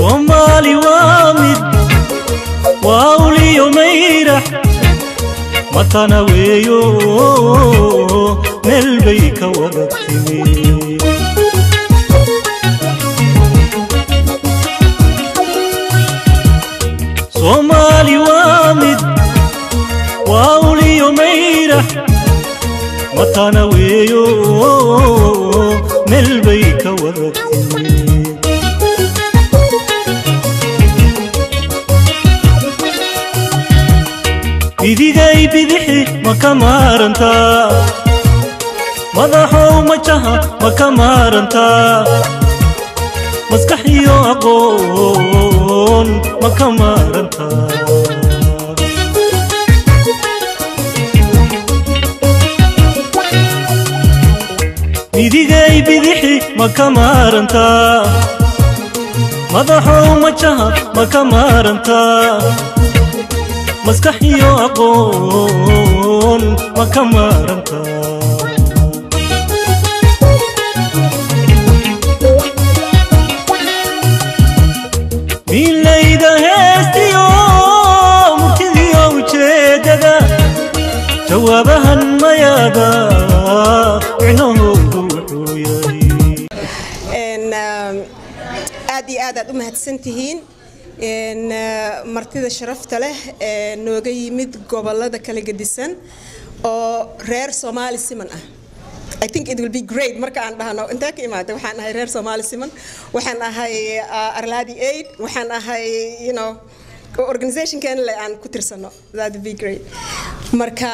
soomaali waa mid waa uliyo mayrax matana weeyo meel bay ka wada timi soomaali waa mid waa uliyo mayrax matana weeyo meel bay ka wada timi bidigay bidixi ma ka maarantaa madaxow majaha ma ka maarantaa maskax iyo aqoon ma ka maarantaa midigay bidixi ma ka maarantaa madaxow majaha ma ka maarantaa maskax iyo aqoon ma ka maaranta milayda heestiyo murtidiyo ujeedada jawaabahan mayaada micnahoodu wuxuu yahay aad iyo aad aad u mahadsan tihiin martida sharafta leh ee nooga yimid gobolada kala gedisan oo reer soomaali siman ah I think it will be great marka aan dhahno intee ka imaatay waxaan ahay reer soomaali siman waxaan ahay arladi aid waxaan ahay you know organizationkan le aan ku tirsano that would be great marka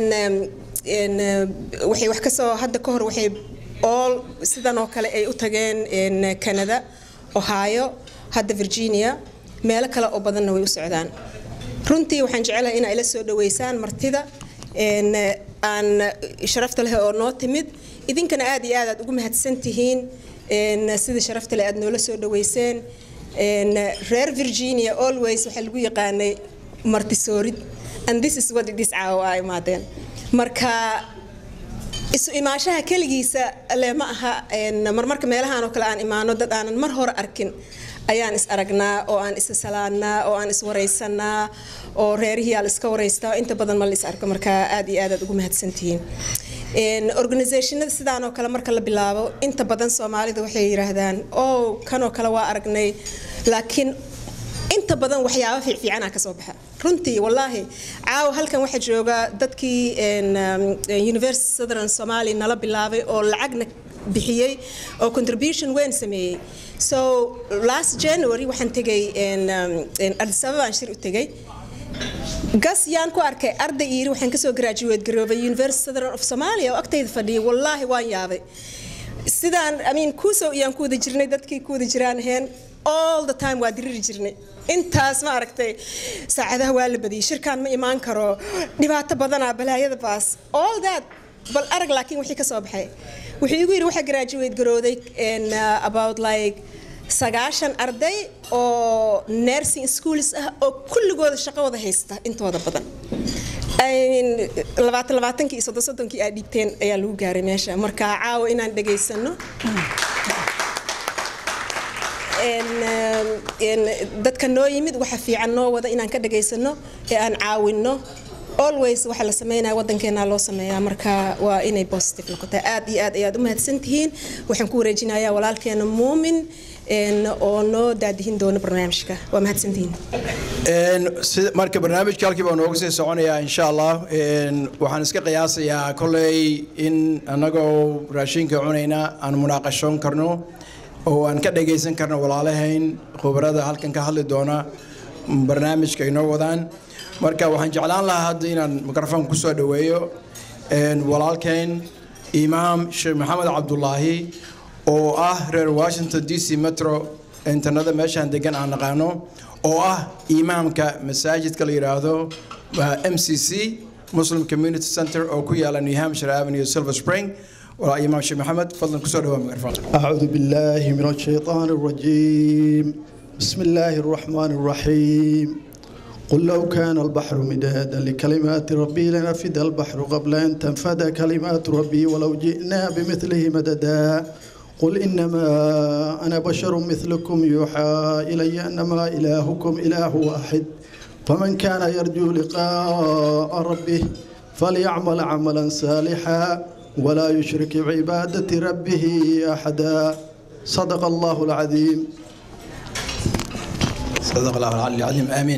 waxay wax kasoo hadda ka hor waxay all sidan oo kale ay u tageen canada ohio hadda virginia meelo kale oo badanna way u socdaan runtii waxaan jecelahay in ay la soo dhaweysaan martida aan sharafta leh oo noo timid idinkana aad iyo aad aad ugu mahadsan tihiin sida sharafta leh aad noola soo dhaweyseen reer virginia always waxaa lagu yaqaanay martisoorid and this is what it is caawa a imaadeen marka isu imaashaha keligiisa le ma aha marmarka meelahan oo kale aan imaano dad aanan mar hore arkin ayaan is aragnaa oo aan is salaannaa oo aan is waraysanaa oo reerihii aa la iska waraystaa inta badan ma la is arko marka aad iyo aad aad ugu mahadsantihiin organizationada sidaan oo kale marka la bilaabo inta badan soomaalida waxay yidhaahdaan oh kanoo kale waa aragnay laakiin inta badan waxyaaba fiicfiicanaa kasoo baxa runtii wallaahi caawa halkan waxaa jooga dadkii university southern somalia nala bilaabay oo lacagna bixiyey oo contribution weyn sameeyey so last january waxaan tegay addis ababaan shir u tegay gas yaan ku arkay arday yiri waxaan kasoo graduate garoobay university southern of somalia oo agtayda fadhiyay wallaahi waan yaabay sidaan i mean kuusow iyaan ku wada jirnay dadkii ku wada jiraan ahayn all the time waa diriri jirnay intaas ma aragtay saacadaha waa la badiyay shirkaan ma imaan karo dhibaato badanaa balaayada baas all that bal arag laakiin wixii ka soo baxay wuxuu igu yidhi waxaa graduate garooday about like sagaashan arday oo nursing schools ah oo kulligooda shaqo wada haysta intooda badan labaatan labaatankii iyo soddon soddonkii aad dhigteen ayaa lagu gaaray meesha marka caawa inaan dhegaysano dadka noo yimid waxa fiican noo wada inaan ka dhegaysano ee aan caawinno always waxa la sameynaya waddankeena loo sameeyaa marka waa inay positive noqotaa aad iyo aad ayaad u mahadsan tihiin waxaan ku wareejinayaa walaalkeena muumin oo noo daadihin doona barnaamijka waa mahadsantihiin marka barnaamijka halkii baa nooga sii soconayaa insha allah waxaan iska qiyaasayaa kolley in annagoo raashinka cunayna aan munaaqashoon karno oo aan ka dhagaysan karno walaalahayn khubarada halkan ka hadli doona barnaamijka inoo wadaan marka waxaan jeclaan lahaa hadda inaan mikrofon kusoo dhaweeyo walaalkeen imaam sheekh maxamed cabdulaahi oo ah reer washington d c metro internada meeshaan degan aan naqaano oo ah imaamka masaajidka la yidhaahdo m c c muslim community center oo ku yaala new hampshire avenue silver spring إمام شيخ محمد تفضل كسر هو ميكروفون أعوذ بالله من الشيطان الرجيم بسم الله الرحمن الرحيم قل لو كان البحر مدادا لكلمات ربي لنفد البحر قبل أن تنفد كلمات ربي ولو جئنا بمثله مددا قل إنما أنا بشر مثلكم يوحى إلي أنما إلهكم إله واحد فمن كان يرجو لقاء ربه فليعمل عملا صالحا ولا يشرك بعبادة ربه أحدا صدق الله العظيم صدق الله العلي العظيم آمين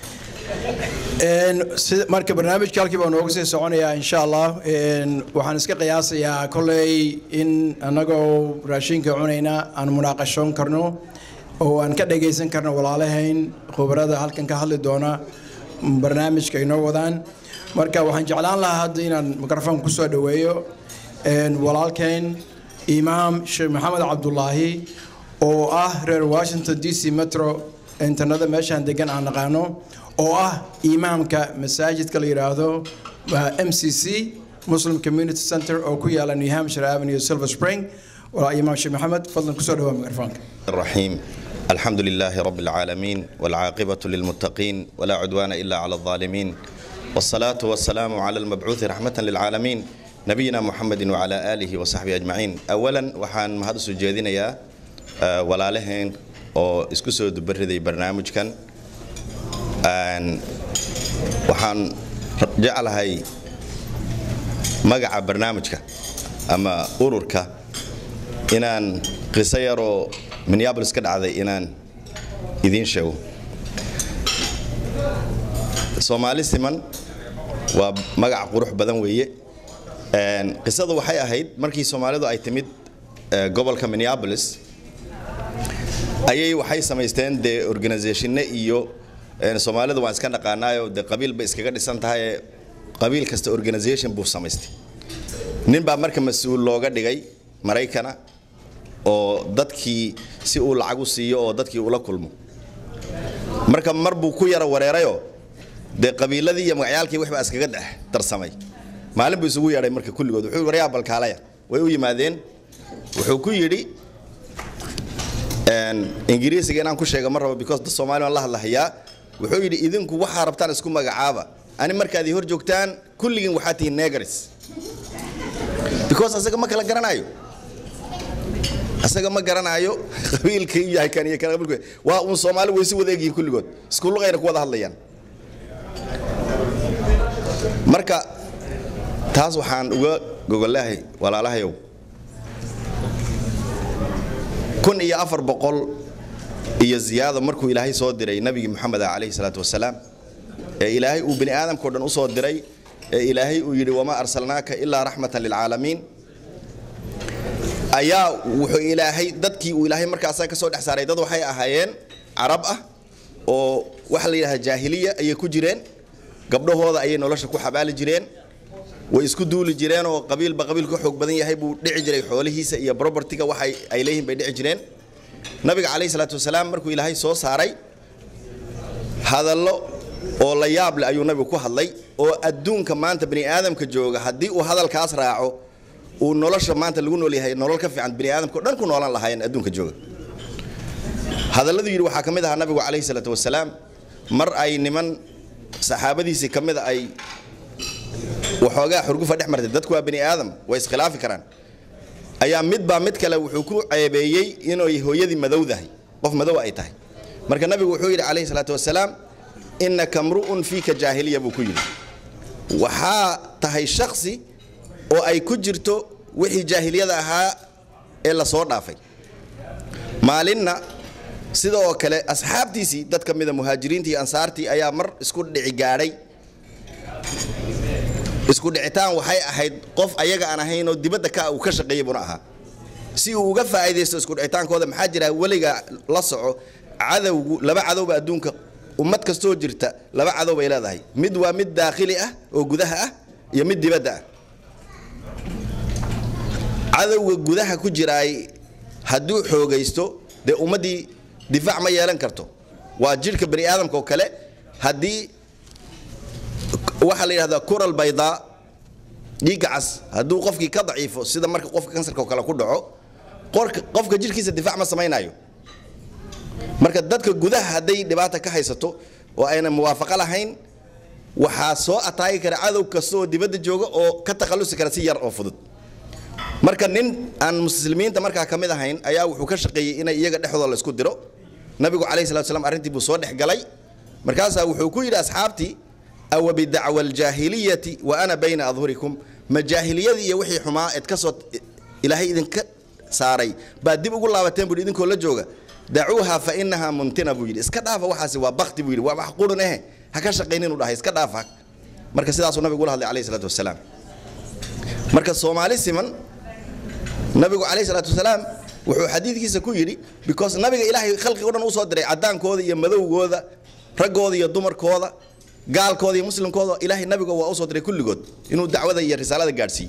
marka barnaamijka halkii baa nooga sii soconayaa insha allah waxaan iska qiyaasayaa kolley in annagoo raashinka cunayna aan munaaqashoon karno oo aan ka dhagaysan karno walaalahayn khubarada halkan ka hadli doona barnaamijka inoo wadaan marka waxaan jeclaan lahaa hadda inaan mikrofon kusoo dhoweeyo walaalkayn imaam sheekh maxamed cabdulaahi oo ah reer washington d c metro internada meeshaan degan aan naqaano oo ah imaamka masaajidka la yidhaahdo m c c muslim community center oo ku yaala new hampshire avenue silver spring walaa imaam sheekh maxamed fadlan kusoo dhawaa mikrofoonka الرحيم الحمد لله رب العالمين والعاقبة للمتقين ولا عدوان إلا على الظالمين والصلاة والسلام على المبعوث رحمة للعالمين نبينا محمد وعلى آله وصحبه أجمعين أولا وحان مهد سجادين يا ولا لهن أو اسكسو دبردي برنامج كان waxaan jeclahay magaca barnaamijka ama ururka inaan qiso yaroo minneabolis ka dhacday inaan idiin sheego soomaali siman waa magac qurux badan weeye qisadu waxay ahayd markii soomaalidu ay timid gobolka minneabolis ayay waxay samaysteen dee organisationne iyo soomaalidu waan iska dhaqaanaayo de qabiil bay iskaga dhisan tahay qabiil kasta organisation buu samaystay nin baa marka mas-uul looga dhigay maraykana oo dadkii si uu lacag u siiyo oo dadkii ula kulmo marka mar buu ku yara wareerayoo dee qabiiladii iyo magacyaalkii waxbaa iskaga dhex darsamay maalin buu isugu yeedhay marka kulligood wuxuu waryaa balkaalaya way u yimaadeen wuxuu ku yidhi ingiriisiga inaan ku sheega ma rabo because da soomaali waan la hadlahayaa wuxuu yidhi idinku waxaa rabtaan isku magacaaba ani markaad hor joogtaan kulligiin waxaa tihiin negars because asaga ma kala garanayo asaga ma garanayo qabiilka yahay kan iyo kan qabiilka waa uun soomaali way si wada egyihiin kulligood isku luqayna ku wada hadlayaan marka taas waxaan uga gogolahay walaalahayow kun iyo afar boqol iyo ziyaado markuu ilaahay soo diray nabigi moxamed ah calayhi salaatu wasalaam ee ilaahay uu bini aadamkao dhan u soo diray ee ilaahay uu yidhi wamaa arsalnaaka ilaa raxmatan lilcaalamiin ayaa wuxuu ilaahay dadkii uu ilaahay markaasaa ka soo dhex saaray dad waxay ahaayeen carab ah oo waxa la yidhahda jaahiliya ayay ku jireen gabdhahooda ayay nolosha ku xabaali jireen way isku duuli jireen oo qabiilba qabiil ka xoog badan yahay buu dhici jiray xoolihiisa iyo propertiga waxa ay leeyihiin bay dhici jireen nabiga calayhi salaatu wasalaam markuu ilaahay soo saaray hadallo oo la yaab leh ayuu nabigu ku hadlay oo adduunka maanta bani aadamka jooga haddii uu hadalkaas raaco uu nolosha maanta lagu nool yahay nolol ka fiican bani aadamka o dhan ku noolan lahaayeen adduunka jooga hadalladu yidhi waxaa ka mid ahaa nabigu calayhi salaatu wasalaam mar ay niman saxaabadiisii ka mid a ay waxoogaa xurgufa dhex martay dadku waa bani aadam way iskhilaafi karaan ayaa midbaa mid kale wuxuu ku ceebeeyey inay hooyadii madowdahay qof madow ay tahay marka nabigu wuxuu yidhi calayhi salaatu wasalaam innaka mru'un fiika jaahiliya buu ku yidhi waxaa tahay shaksi oo ay ku jirto wixii jaahiliyada ahaa ee la soo dhaafay maalinna sidoo kale asxaabtiisii dad ka mida muhaajiriintii iyo ansaartii ayaa mar isku dhici gaadhay isku dhicitaan waxay ahayd qof ayaga aan ahayn oo dibadda ka uu ka shaqeeyey buna ahaa si uu uga faa'iidaysto isku dhicitaankooda maxaa jira weliga la soco cadowgu laba cadowba adduunka ummad kastoo jirta laba cadow bay leedahay mid waa mid daakhili ah oo gudaha ah iyo mid dibadda ah cadowga gudaha ku jiraay hadduu xoogaysto dee ummaddii difaac ma yeelan karto waa jidhka bani aadamka oo kale haddii waxaa la yidhahdaa kural baydaa dhiigga cas hadduu qofkii ka daciifo sida marka qofka kansarka oo kale ku dhaco qofka jidhkiisa difaac ma samaynayo marka dadka gudaha hadday dhibaata ka haysato oo ayna muwaafaqo lahayn waxaa soo ataagi kara cadow kasta oo dibadda jooga oo ka takhallusi kara si yar oo fudud marka nin aan muslimiinta markaa ka mid ahayn ayaa wuxuu ka shaqeeyey inay iyaga dhexdooda la isku diro nabigu calayhi salatu wasalaam arrintii buu soo dhex galay markaasaa wuxuu ku yidhi asxaabtii awa bidacwa aljaahiliyati wa ana bayna adhurikum ma jaahiliyadii iyo wixii xumaa eed ka soo ilaahay idinka saaray baad dib ugu laabateen buu yidhi idinkoo la jooga dacuuha fa inahaa muntina buu yidhi iska dhaafa waxaasi waa bakti buu yidhi waa wax qurun eh ha ka shaqaynin u dhahay iska dhaafa marka sidaasuu nabigu ula hadlay calayhi salaatu wasalaam marka soomaali siman nabigu calayhi salaatu wasalaam wuxuu xadiidkiisa ku yidhi because nabiga ilaahay khalqiga o dhan usoo diray cadaankooda iyo madowgooda raggooda iyo dumarkooda gaalkooda iyo muslimkooda ilaahay nabiga waa usoo diray kulligood inuu dacwada iyo risaalada gaadhsiiyo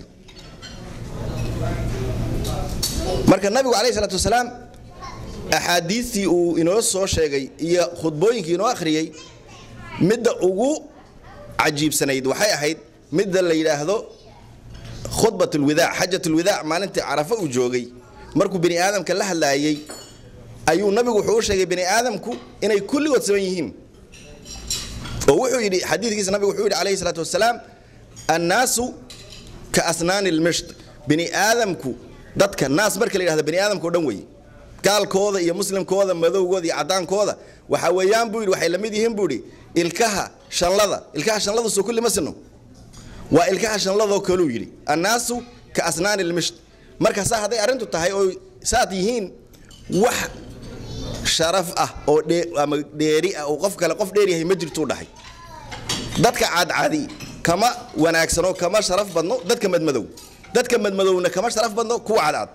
marka nabigu calayhi salaatu wasalaam axaadiistii uu inoo soo sheegay iyo khudbooyinkii inoo akhriyey midda ugu cajiibsanayd waxay ahayd midda la yidhaahdo khudbat lwidaac xajat lwidaac maalintii carafa uu joogay markuu bini aadamka la hadlaayey ayuu nabigu wuxuu u sheegay bini aadamku inay kulligood saban yihiin oo wuxuu yidhi xadiidkiisa nabigu wuxuu yidhi calayhi salaatu wasalaam annaasu ka asnaani lmisht bini aadamku dadka naas marka la yidhahdo bini aadamka o dhan weeye gaalkooda iyo muslimkooda madowgooda iyo cadaankooda waxa weeyaan buu yidhi waxay la mid yihiin buu yidhi ilkaha shanlada ilkaha shanlada soo kulli ma sino waa ilkaha shanladoo kaluu yidhi annaasu ka asnaani lmisht marka saa hadday arrintu tahay oo saad yihiin wax sharaf ah oo ama dheeri ah oo qof kale qof dheer yahay ma jirtuu dhahay dadka cadcadi kama wanaagsano kama sharaf badno dadka madmadow dadka madmadowna kama sharaf badno kuwa cadcad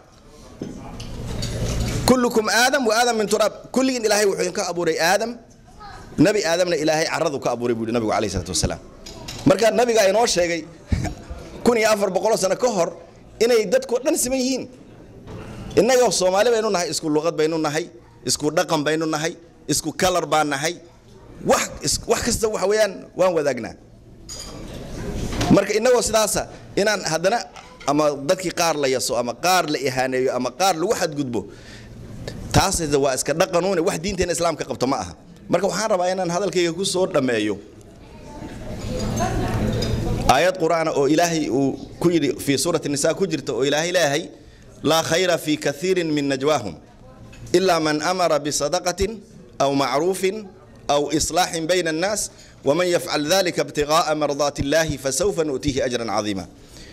kullukum aadam wa aadam min turaab kulligiin ilaahay wuxuu idinka abuuray aadam nabi aadamna ilaahay caradu ka abuuray buu yidhi nabigu calayhi salaatu wasalaam marka nabiga inoo sheegay kun iyo afar boqoloo sano ka hor inay dadkoo dhan siman yihiin innagoo soomaali baynu nahay isku luqad baynu nahay isku dhaqan baynu nahay isku kalar baan nahay wax wax kasta waxa weeyaan waan wadaagnaa marka innagoo sidaasa inaan haddana ama dadkii qaar la yaso ama qaar la ihaaneeyo ama qaar lagu xadgudbo taas waa iska dhaqanuune wax diinteena islaamka qabto ma aha marka waxaan rabaa inaan hadalkayga ku soo dhammeeyo aayad qur'aana oo ilaahay uu ku yidhi fii suurati nisa ku jirta oo ilaahay leeyahay laa khayra fii kaiirin min najwaahum ilaa man amara bisadaqatin aw macruufin aw islaaxin bayna annaas waman yafcal dalika ibtiqaa'a mardaati illaahi fasawfa nu'tiihi ajran cadiima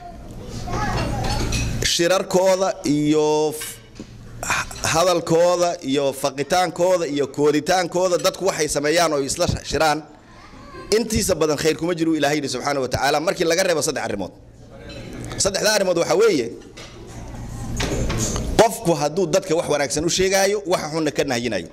shirarkooda iyo hadalkooda iyo faqitaankooda iyo kooditaankooda dadku waxay sameeyaan oo isla shiraan intiisa badan khayr kuma jiru ilahay yidhi subxaana wa tacaala markii laga reebo saddex arrimood saddexda arrimood waxaa weeye qofku hadduu dadka wax wanaagsan u sheegaayo waxa xunna ka nahyinayo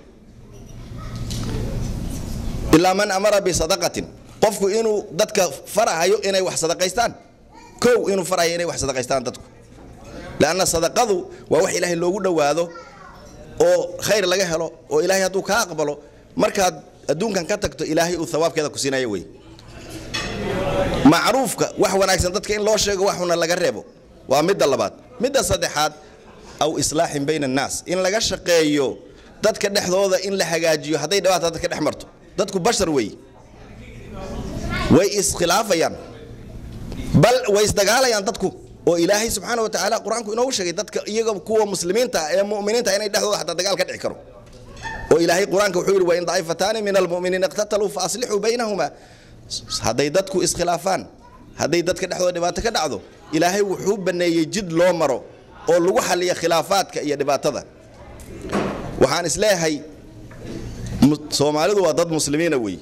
ilaa man amara bisadaqatin qofku inuu dadka farahayo inay wax sadaqaystaan kow inuu farahayo inay wax sadaqaystaan dadku lanna sadaqadu waa wax ilaahay loogu dhowaado oo khayr laga helo oo ilaahay hadduu kaa aqbalo markaad adduunkan ka tagto ilaahay uu hawaabkeeda ku siinaya wey macruufka wax wanaagsan dadka in loo sheego waxuna laga reebo waa midda labaad midda saddexaad aw islaaxin bayna annaas in laga shaqeeyo dadka dhexdooda in la hagaajiyo hadday dhawaata dadka dhex marto dadku bashar wey way iskhilaafayaan bal way isdagaalayaan dadku oo ilaahay subxaana wa tacaala qur-aanku inoogu sheegay dadka iyaga kuwa muslimiinta ee mu'miniinta inay dhexdooda xataa dagaal ka dhici karo oo ilaahay qur-aanka wuxuu yidhi wain daa'ifataani min almu'miniina iqtataluu fa aslixuu baynahuma hadday dadku iskhilaafaan hadday dadka dhexdooda dhibaato ka dhacdo ilaahay wuxuu baneeyey jid loo maro oo lagu xaliya khilaafaadka iyo dhibaatada waxaan isleeyahay soomaalidu waa dad muslimiina wey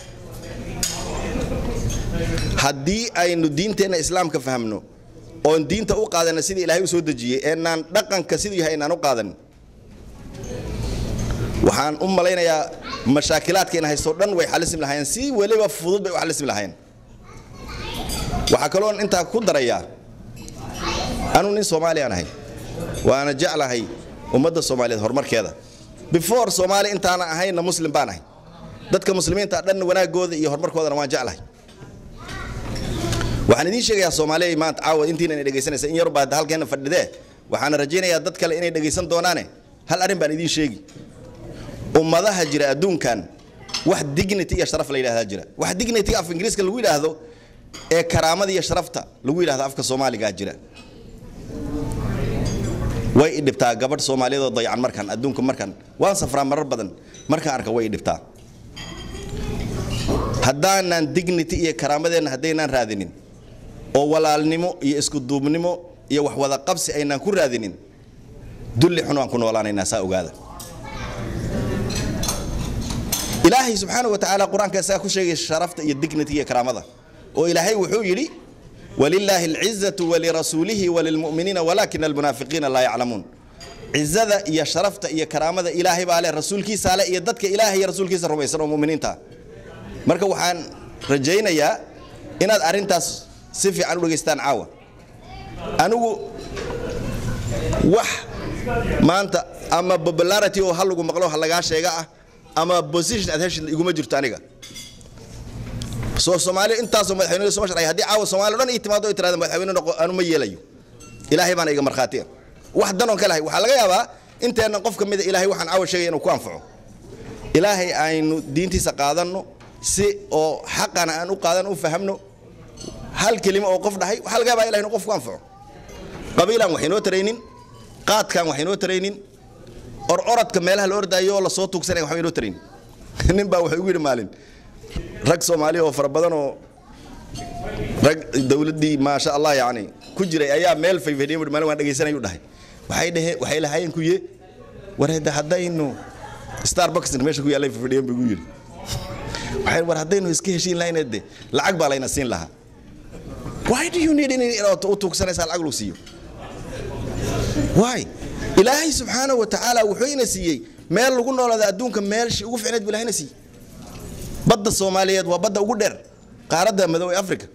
haddii aynu diinteenna islaamka fahmno oon diinta u qaadana sidii ilaahay u soo dejiyey eenaan dhaqanka siduu yahay inaan u qaadanin waxaan u malaynayaa mashaakilaadkeena haysto dhan way xalismi lahaayeen si weliba fudud bay u xalismi lahaayeen waxaa kaloon intaa ku darayaa anuu nin soomaaliyaan ahay waana jeclahay ummadda soomaaliyeed horumarkeeda before soomaali intaana ahayna muslim baan ahay dadka muslimiinta dhan wanaagooda iyo horumarkoodana waan jeclahay waxaan idiin sheegayaa soomaaliya maanta caawa intiina inay dhegaysanaysa in yar baa halkeena fadhidee waxaana rajaynayaa dad kale inay dhegaysan doonaane hal arrin baan idiin sheegi ummadaha jira adduunkan wax dignity iyo sharaf la yidhahdaa jira wax dignity af ingiriiska lagu yidhaahdo ee karaamada iyo sharafta lagu yidhahdo afka soomaaligaa jira way i dhibtaa gabadh soomaaliyeed oo dayacan markan adduunka markan waan safraa marar badan markaan arka way i dhibtaa haddaanan dignity iyo karaamadeenna haddaynaan raadinin oo walaalnimo iyo isku duubnimo iyo wax wada qabsi aynaan ku raadinin dulli xun waan ku noolaanaynaa saa ogaada ilaahay subxaana wa tacaala qur-aanka isagaa ku sheegay sharafta iyo dignity iyo karaamada oo ilaahay wuxuu yidhi walilaahi alcizatu walirasuulihi walilmu'miniina walaakina almunaafiqiina laa yaclamuun cizada iyo sharafta iyo karaamada ilaahay baa leh rasuulkiisaa leh iyo dadka ilaahay iyo rasuulkiisa rumaysan oo mu'miniinta ah marka waxaan rajaynayaa inaad arrintaas si fiican u dhegaystaan caawa anigu wax maanta ama popularity oo ha lagu maqlo ha lagaa sheega ah ama position aad heshid iguma jirto aniga soo soomaali intaasoo madaxweyne soo sharcay haddii caawa soomaali o dhan ii timaado ay tirahda madaxweyne noqo anu ma yeelayo ilaahay baana iga markhaati ah wax dan oon ka lahay waxaa laga yaabaa inteennan qof ka mida ilaahay waxaan caawa sheegaya inuu ku anfaco ilaahay aynu diintiisa qaadanno si oo xaqana aan u qaadan u fahamno hal kelimo oo qof dhahay waxaa laga yaabaa ilahay inuu qof ku anfaco qabiilaan wax inoo taraynin qaadkaan wax inoo taraynin or orodka meelaha la ordaayo oo lasoo tuugsanaya waxba inoo taraynin nin baa wuxuu igu yidhi maalin rag soomaaliya oo fara badan oo rag dawladdii maasha allah yacni ku jiray ayaa meel fayfadhiya maalin waan dhegaysanayuu dhahay waxay dhaheen waxay lahaayeen kuye war hadda haddaynu starbucks meesha ku yaallay fayfadhiyan buu igu yidhi waxay war haddaynu iska heshiin lahayn de lacag baa layna siin lahaa why do you need in inaad u tuugsanaysaa lacag lagu siiyo why ilaahay subxaana wa tacaala wuxuu ina siiyey meel lagu noolaada adduunka meelshii ugu ficneed buu ilaahayna siiyey badda soomaaliyeed waa badda ugu dheer qaaradda madow ee afrika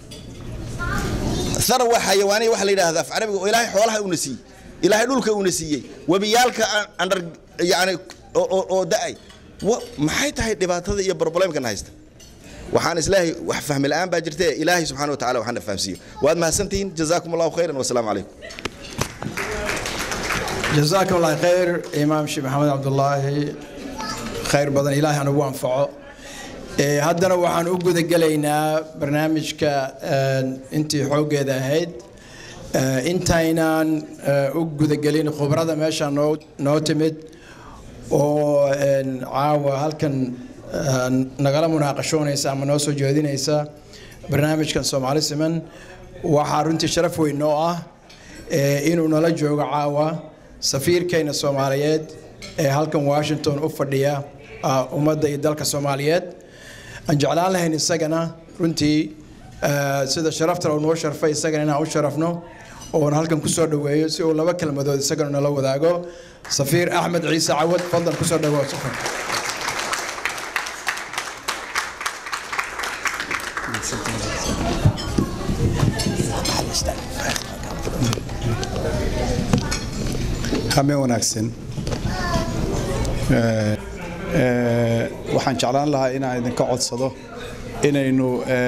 thara waa xayawaaniya waxa la yidhaahda af carabiga oo ilaahay xoolaha uuna siiyey ilaahay dhulka uuna siiyey webiyaalka andar yani oo da'ay maxay tahay dhibaatada iyo problemkan haysta waxaan isleeyahay wax fahmi la'aan baa jirta ilaahay subxaana wa tacala waxaana fahamsiiyo waad mahadsantihiin jazaakum allahu khayran wasalaamu calaykum جزاكم الله خير إمام شيخ محمد عبد الله خير بدن إلهي أنا وانفعه haddana waxaan u guda gelaynaa barnaamijka intii xooggeeda ahayd intaynaan u gudagelin khubrada meesha noo noo timid oo caawa halkan nagala munaaqashoonaysa ama noo soo jeedinaysa barnaamijkan soomaali siman waxaa runtii sharaf weyn noo ah inuu nala joogo caawa safiirkayna soomaaliyeed ee halkan washington u fadhiya ummadda iyo dalka soomaaliyeed aan jeclaan lahayn isagana runtii sida sharafta uu noo sharfay isagana inaan u sharafno oon halkan kusoo dhoweeyo si uu laba kelmadood isagana nala wadaago safiir axmed ciise cawad fadlan kusoo dhawaa safar hame wanaagsan waxaan jeclaan lahaa inaan idinka codsado inaynu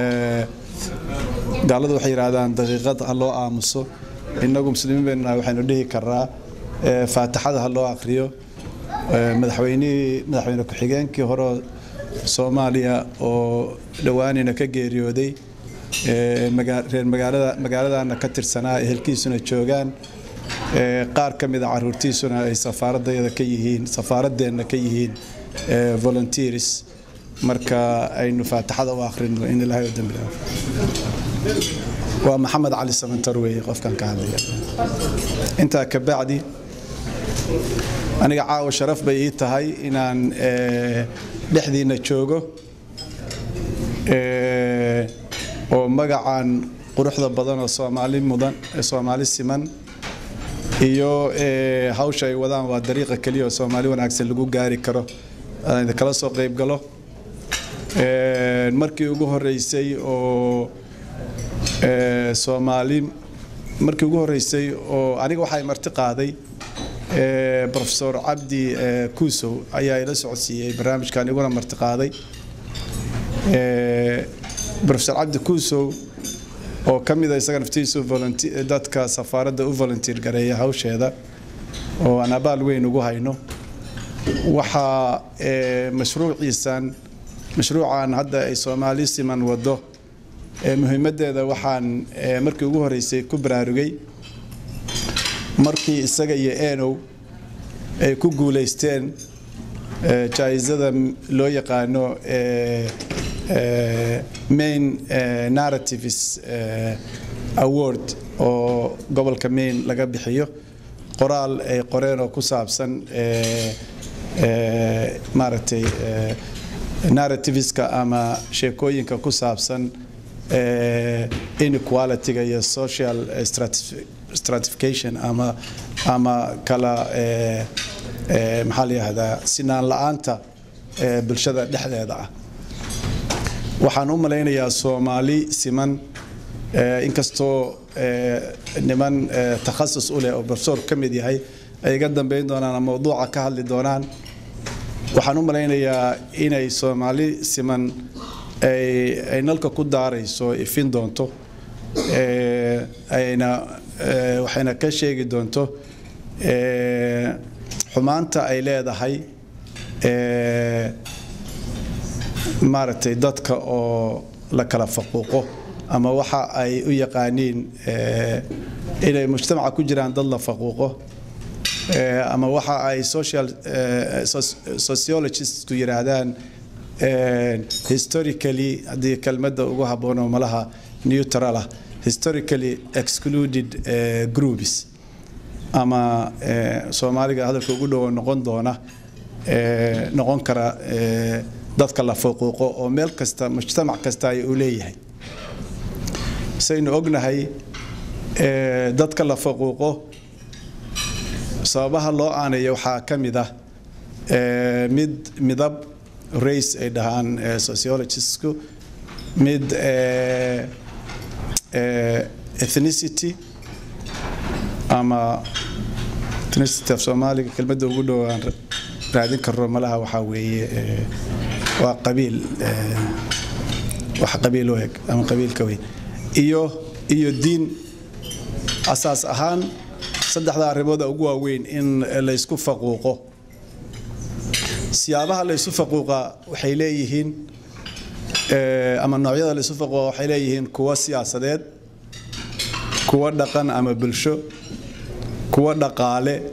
gaaladu waxay yidhaahdaan daqiiqad ha loo aamuso innagu muslimiin baynu nahay waxaynu dhihi karnaa faatixada ha loo akhriyo madaxweynihii madaxweyne ku-xigeenkii hore soomaaliya oo dhowaanina ka geeriyooday reer magaalada magaaladana ka tirsanaa ehelkiisuna joogaan qaar ka mida caruurtiisuna ay safaaraddeeda ka yihiin safaaradeenna ka yihiin volunteers marka aynu faatixada u akhrino in ilaahay u dambi waa maxamed cali samantar weeye qofkan ka hadlaya intaa ka bacdi aniga caawa sharaf bay ii tahay inaan dhexdiina joogo oo magacan quruxda badan oo soomaali mudan soomaali siman iyo hawsha ay wadaan waa dariiqa keliya oo soomaali wanaagsan lagu gaari karo aan idinkala soo qayb galo markii ugu horeysay oo soomaali markii ugu horeysay oo aniga waxay marti qaaday profesor cabdi kuusow ayaa ila socodsiiyey barnaamijkan iguna marti qaaday profesor cabdi kuusow oo ka mid a isaga naftiisu dadka safaaradda u volunteer gareeya hawsheeda oo aan abaal weyn ugu hayno waxaa mashruuciisan mashruucan hadda ay soomaali siman wado muhiimaddeeda waxaan markii ugu horeysay ku baraarugay markii isaga iyo enow ay ku guulaysteen eh, jaa'isada loo yaqaano eh, eh, main eh, narratives eh, award oo gobolka maine laga bixiyo qoraal ay qoreen oo ku saabsan eh, eh, maaragtay eh, narrativeska ama sheekooyinka ku saabsan eh, inequalityga iyo social eh, stratif- stratification ama ama kala eh, eh, maxaa la yihahdaa sinaan la-aanta eh, bulshada dhexdeeda ah waxaan u malaynayaa soomaali siman eh, inkastoo eh, niman eh, takhasus u leh oo professor ka mid yahay ay iga dambeyn doonaan ama mawduuca ka hadli doonaan waxaan u malaynayaa inay soomaali siman ay ay nalka ku daarayso ifin doonto eh, ayna eh, waxayna ka sheegi doonto eh, xumaanta ay leedahay eh, maaragtay dadka oo la kala faquuqo ama waxa ay u yaqaaniin eh, inay mujtamaca ku jiraan dad la faquuqo eh, ama waxa ay social eh, soc- sociologistsku yidhaahdaan eh, historically haddii kelmadda ugu habboonoo malaha neutral ah historically excluded eh, groups ama eh, soomaaliga hadalka ugu dhowo noqon doona eh, noqon kara eh, dadka la faquuqo oo meel kasta mujtamac kasta ay u leeyahay saynu ognahay eh, dadka la faquuqo sababaha loo aaneeyo waxaa ka mid ah eh, mid midab race ay dhahaan eh, sociologistsku mid eh, eh, ethnicity ama ethnicity af soomaaliga kelmadda ugu dhow aan ra- raadin karno malaha waxaa weeye eh, waa qabiil eh, wax qabiil u eg ama qabiilka weyn iyo iyo diin asaas ahaan saddexda arrimooda ugu waaweyn in laysku faquuqo siyaabaha laysu faquuqa waxay leeyihiin eh, ama noocyada laysu faquuqa waxay leeyihiin kuwa siyaasadeed kuwa dhaqan ama bulsho kuwa dhaqaale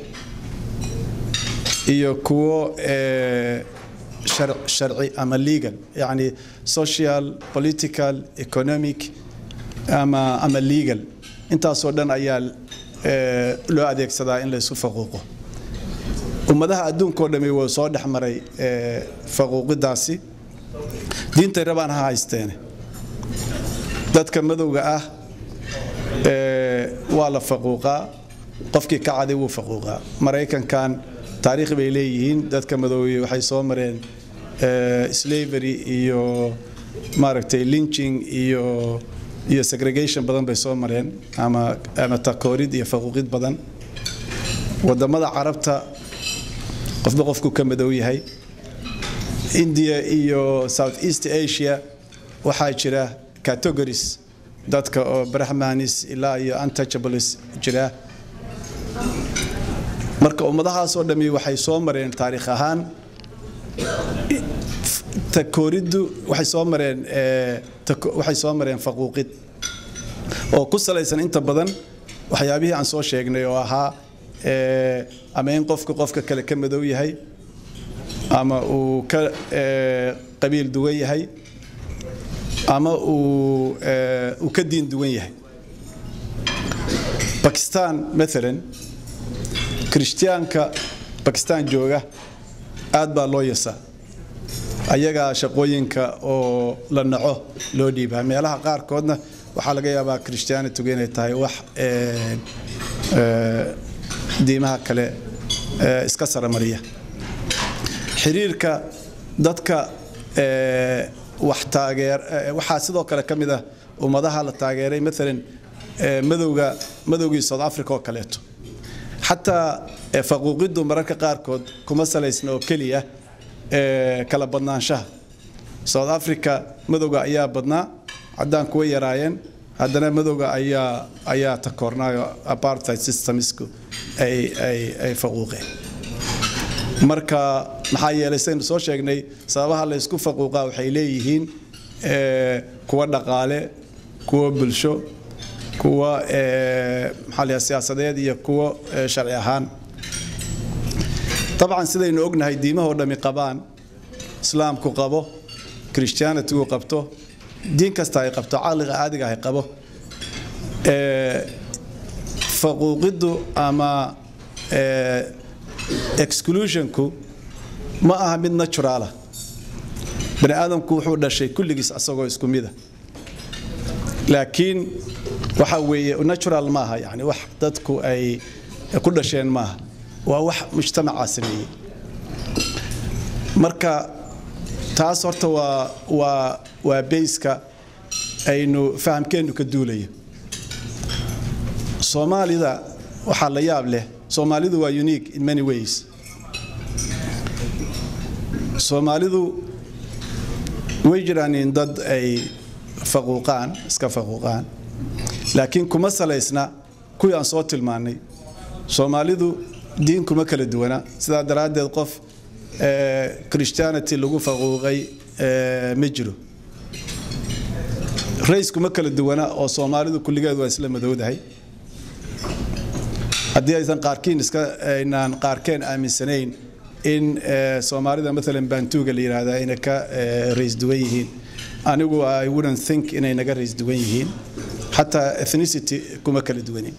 iyo kuwo eh, shar- sharci ama legal yani social political economic ama ama legal intaasoo dhan ayaa eh, loo adeegsadaa in laysu faquuqo ummadaha adduunkao dhami wuu soo dhex maray eh, faquuqidaasi diintay rabaan ha haysteene dadka madowga ah eh, waa la faquuqaa qofkii ka caday wuu faquuqaa maraykankan taariikh bay leeyihiin dadka madoobey waxay soo mareen eh, slavery iyo maaragtay lynching iyo iyo segregation badan bay soo mareen ama ama takoorid iyo faquuqid badan wadamada carabta qofba qofku ka madow yahay india iyo south east asia waxaa jira categories dadka oo brahmanis ilaa iyo untouchables jira marka ummadahaasoo dhammi waxay soo mareen taariikh ahaan takooriddu waxay soo mareen eh, tako- waxay soo mareen faquuqid oo ku salaysan inta badan waxyaabihii aan soo sheegnay oo ahaa eh, ama in qofka qofka kale ka madow yahay ama uu ka eh, qabiil duwan yahay ama uu eh, uu ka diin duwan yahay bakistan maalan kirishtiyaanka bakistan jooga aad baa loo yasaa ayagaa shaqooyinka oo la naco loo dhiibaa meelaha qaarkoodna waxaa laga yaabaa christianitigu inay tahay wax eh, eh, diimaha kale eh, iska saramariya xiriirka dadka eh, wax taageer eh, waxaa sidoo kale ka mid ah ummadaha la taageeray maalan eh, madowga madowgii south africa oo kaleeto xataa eh, faquuqiddu mararka qaarkood kuma salaysna oo keliya eh, kala badnaanshaha south africa madowga ayaa badnaa caddaan kuwa yaraayeen haddana madowga ayaa ayaa takoornaayo apartheid systemsku ay ay ay faquuqeen marka maxaa yeelay saynu soo sheegnay sababaha la ysku faquuqaa waxay leeyihiin eh, kuwa dhaqaale kuwa bulsho kuwa maxaa la siyaasadeed iyo kuwo sharci ahaan dabcan sidaynu ognahay diimahoo dhami qabaan islaamku qabo christianitigu qabto diin kasta ay qabto caqliga caadiga ay qabo faquuqiddu ama exclusionku ma aha mid naturaala bani aadamku wuxuu dhashay kulligiis asagoo isku mida laakiin waxa weeye natural maaha yani wax dadku ay ku dhasheen maaha waa wax mujtamacaa sameeyey marka taas horta waa waa waa bayska aynu fahamkeennu ka duulayo soomaalida waxaa la yaab leh soomaalidu waa unique in many ways soomaalidu way jiraan in dad ay faquuqaan iska faquuqaan laakiin kuma salaysna kuwii aan soo tilmaannay soomaalidu diin kuma kala duwana sidaa daraaddeed qof christianity lagu faquuqay ma jiro rays kuma kala duwana oo soomaalidu kulligeed waa isla madowdahay haddii aysan qaarkiin iska aynaan qaarkeen aaminsanayn in soomaalida maalan bantuuga la yidhaahda ayna ka rays duwan yihiin anigu i wouldn't think inay naga rays duwan yihiin xataa ethnicity kuma kala duwanin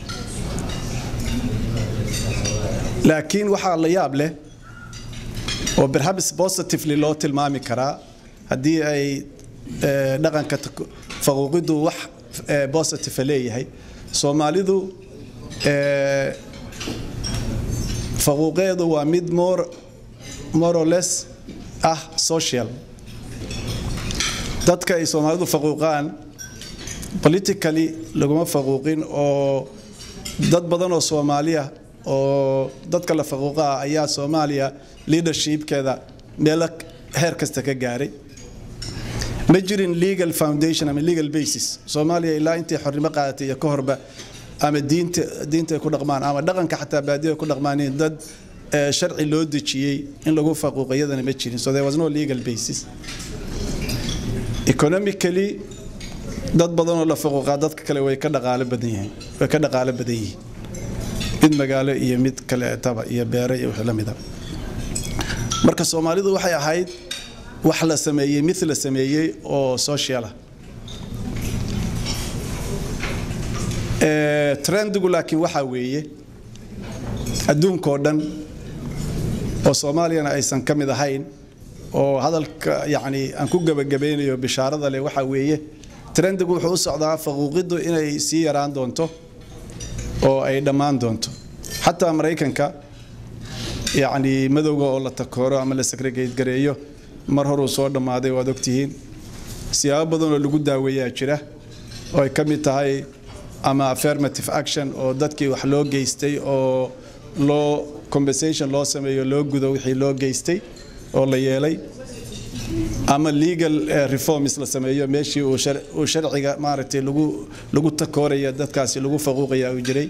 laakiin waxaa la yaab leh oo perhaps positively loo tilmaami karaa haddii ay dhaqanka faquuqiddu wax positive leeyahay soomaalidu faquuqeedu waa mid more more or less ah social dadka ay soomaalidu faquuqaan politically laguma faquuqin oo dad badan oo soomaaliya oo dadka la faquuqaa ayaa soomaaliya leadershipkeeda meelo heer kasta ka gaaray ma jirin legal foundation ama legal basis soomaaliya ilaa intii xornimo qaadatay iyo ka horba ama diinta diinta ay ku dhaqmaan ama dhaqanka xataa baadiyo ay ku dhaqmaaneen dad sharci loo dejiyey in lagu faquuqo iyadana ma jirin so there was no legal basis economically dad badan oo la faquuqaa dadka kale way ka dhaqaalo badan yihiin way ka dhaqaalo badan yihiin mid magaalo iyo mid kaleetaba iyo beere iyo wixii la mida marka soomaalidu waxay ahayd wax la sameeyey mid la sameeyey oo social ah trendigu laakiin waxaa weeye adduunkoo dhan oo soomaaliyana aysan ka mid ahayn oo hadalka yacni aan ku gebagabaynayo bishaarada leh waxaa weeye trendigu wuxuu u socdaa faquuqiddu inay sii yaraan doonto oo ay dhammaan doonto xataa maraykanka yacni madowga oo la takooro ama la segregate gareeyo mar horuu soo dhammaaday waad ogtihiin siyaabo badan oo lagu daaweeyaa jira oo ay ka mid tahay ama affirmative action oo dadkii wax loo geystay oo loo compensation loo sameeyo loo gudo wixii loo geystay oo la yeelay ama legal reforms la sameeyo meeshii uu sharciga maaragtay lagu lagu takooraya dadkaasi lagu faquuqaya uu jiray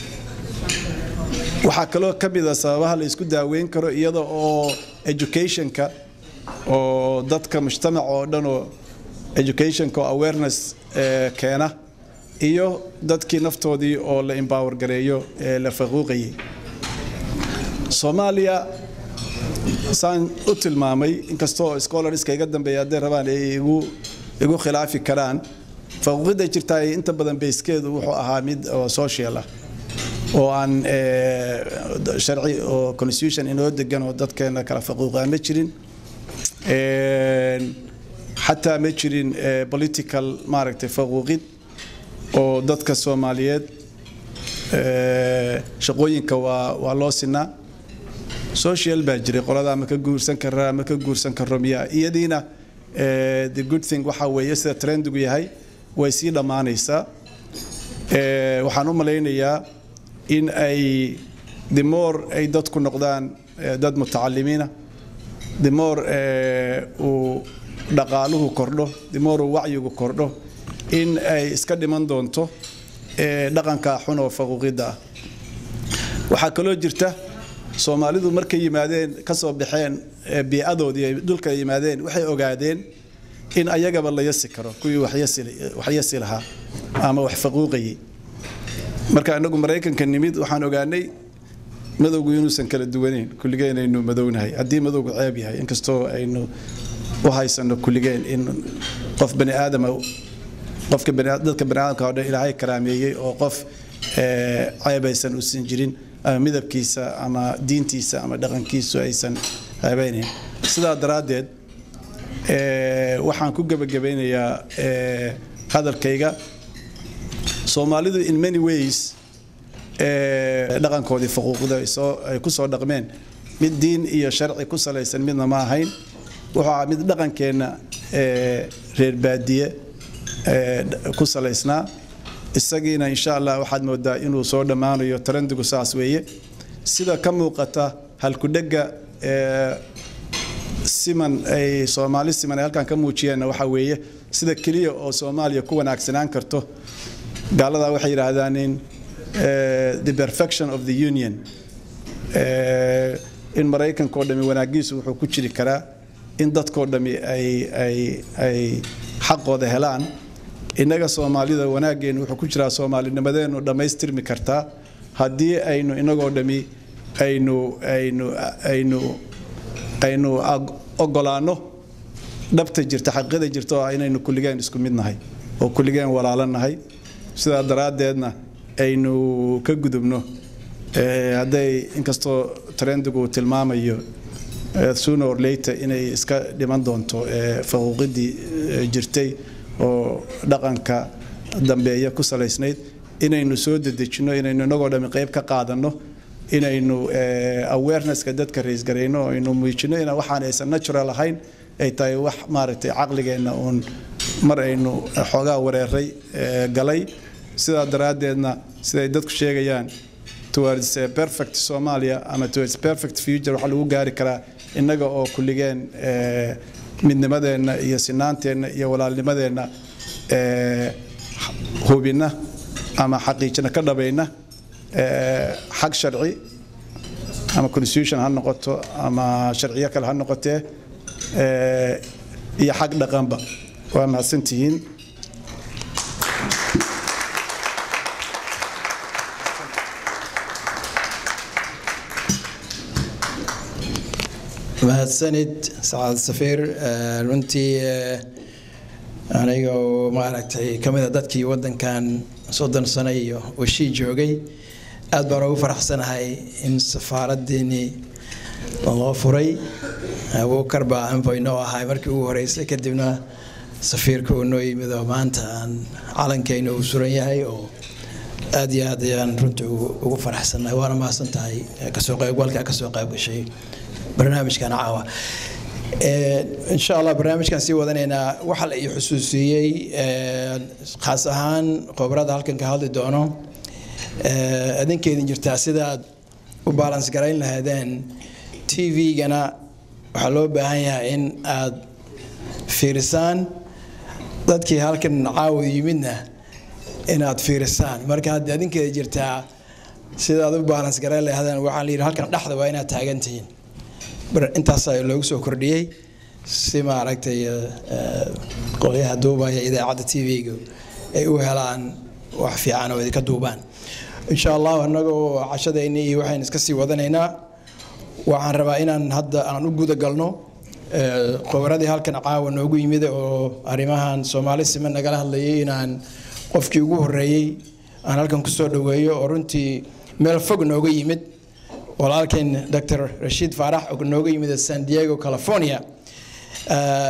waxaa kaloo ka mid a sababaha la isku daaweyn karo iyada oo educationka oo dadka mujtamac oo dhan oo educationka oo awareness keena iyo dadkii naftoodii oo la empower gareeyo ee la faquuqayay soomaaliya saan u tilmaamay inkastoo scholarska iga dambeeya hadday rabaan ay igu igu khilaafi karaan faquuqidda jirtaa inta badan bayskeedu wuxuu ahaa mid oo social ah oo aan sharci oo constitution inoo degan oo dadkeena kala faquuqaa ma jirin xataa ma jirin political maaragtay faquuqid oo dadka soomaaliyeed shaqooyinka waa waa loo sinaa social baa jiray qolada ama ka guursan karaa ama ka guursan karo miyaa iyadiina the good thing waxaa weeye sida trendigu yahay way sii dhammaanaysaa waxaan u malaynayaa in ay the more ay dadku noqdaan dad mutacalimiina the more uu dhaqaaluhu kordho the more uu wacyigu kordho in ay iska dhiman doonto dhaqanka xun oo faquuqidda ah waxaa kaloo jirta soomaalidu markay yimaadeen ka soo baxeen biicadoodii ay dhulka yimaadeen waxay ogaadeen in ayagaba la yasi karo kuwii wax yasi- wax yasi lahaa ama wax faquuqayay marka anagu maraykanka nimid waxaan ogaanay madowgu inuusan kala duwaneyn kulligeen aynu madownahay haddii madowgu ceeb yahay inkastoo aynu u haysano kulligeen in qof bani aadama qofka bani- dadka bani aadamka oo dhan ilaahay karaameeyey oo qof eh, ceebaysan uusan jirin ama midabkiisa ama diintiisa ama dhaqankiisu aysan ceebeynayn sidaa daraaddeed eh, waxaan ku gebagabeynayaa eh, hadalkayga soomaalidu in many ways eh, dhaqankoodii faquuqda ay soo- ay ku soo dhaqmeen mid diin iyo sharci ku salaysan midna ma ahayn wuxuu ahaa mid dhaqankeenna eh, reer baadiye eh, dh- ku salaysnaa isagiina insha allah waxaad moodaa inuu soo dhammaanayo tarandigu saas weeye sida ka muuqata halkudhega eh, siman ay soomaali siman ay halkan ka muujiyeenna waxaa weeye sida keliya oo soomaaliya ku wanaagsanaan karto gaaladaa waxay yidhaahdaan in eh, the perfection of the union Eh, in maraykanka oo dhami wanaagiisu wuxuu ku jiri karaa in dadkoo dhami ay ay ay xaqooda helaan innaga soomaalida wanaaggeenu wuxuu ku jiraa soomaalinimadeenu dhammaystirmi kartaa haddii aynu inagoo dhami aynu aynu aynu aynu ag- ogolaanno dhabta jirta xaqiiqada jirta oo ah inaynu kulligeen isku mid nahay oo kulligeen walaalo nahay sidaa daraaddeedna aynu ka gudubno Eh, hadday inkastoo trendigu uu tilmaamayo eh, sooner or later inay iska dhiman doonto eh, faquuqidii eh, jirtay oo dhaqanka dambeeya ku salaysnayd inaynu soo dedejino inaynu inagoo dhami qayb ka qaadanno inaynu eh, awarenesska dadka raisgarayno oo aynu muujino in waxaan aysan natural ahayn ay tahay wax maaragtay caqligeenna uun mar aynu xoogaa wareeray eh, galay sidaa daraaddeedna siday dadku sheegayaan towards a perfect Somalia ama towards perfect future waxaa lagu gaari karaa innaga oo kulligeen eh, midnimadeenna iyo sinaanteenna iyo walaalnimadeenna eh, hubina ama xaqiijina ka dhabayna eh, xag sharci ama constitution ha noqoto ama sharciyo kale ha noqotee eh, iyo xag dhaqanba waa mahadsantihiin mahadsanid sacaad safiir Eh, runtii eh, aniga oo maaragtay ka mid a dadkii waddankan soddon sano iyo washii joogay aad baan ugu faraxsanahay in safaaraddeenii loo furay abuukar baa anfoy noo ahay markii ugu horeysay kadibna safiirka uu noo yimid oo maanta aan calankeyna uu suran yahay oo aad iyo aad ayaan runtii ugu ugu faraxsanahay waana mahadsan tahay eh, kasoo qaybgalka kasoo qayb gashay barnaamijkan caawa Eh, insha allah barnaamijkan sii wadanaynaa waxaa la ii xusuusiyey eh, khaas ahaan khobrada halkan ka hadli doono eh, adinkeedin jirtaa sidaad u balans garayn lahaydeen tv-gana waxaa loo baahan yahay in aad fiirisaan dadkii halkan caawa yimidna inaad fiirisaan marka hadda adinkeeda jirtaa sidaad u balans garayn lahaydeen waxaa la yidhi halkan dhexda waa inaad taagan tihiin bar- intaasaa loogu soo kordhiyey si maaragtay eh, eh, qolyaha duubaya idaacadda tv-ga ay u helaan wax fiican oo idinka duubaan insha allah annagoo cashadayni iyo waxaynu iska sii wadanaynaa waxaan rabaa inaan hadda aan u guda galno eh, khubradii halkan caawa noogu yimid oo arrimahan soomaali siman nagala hadlayay inaan qofkii ugu horeeyey aan halkan kusoo dhaweeyo oo runtii meel fog nooga yimid walaalkeen dr rashiid faarax oo nooga yimid san diego california Eh,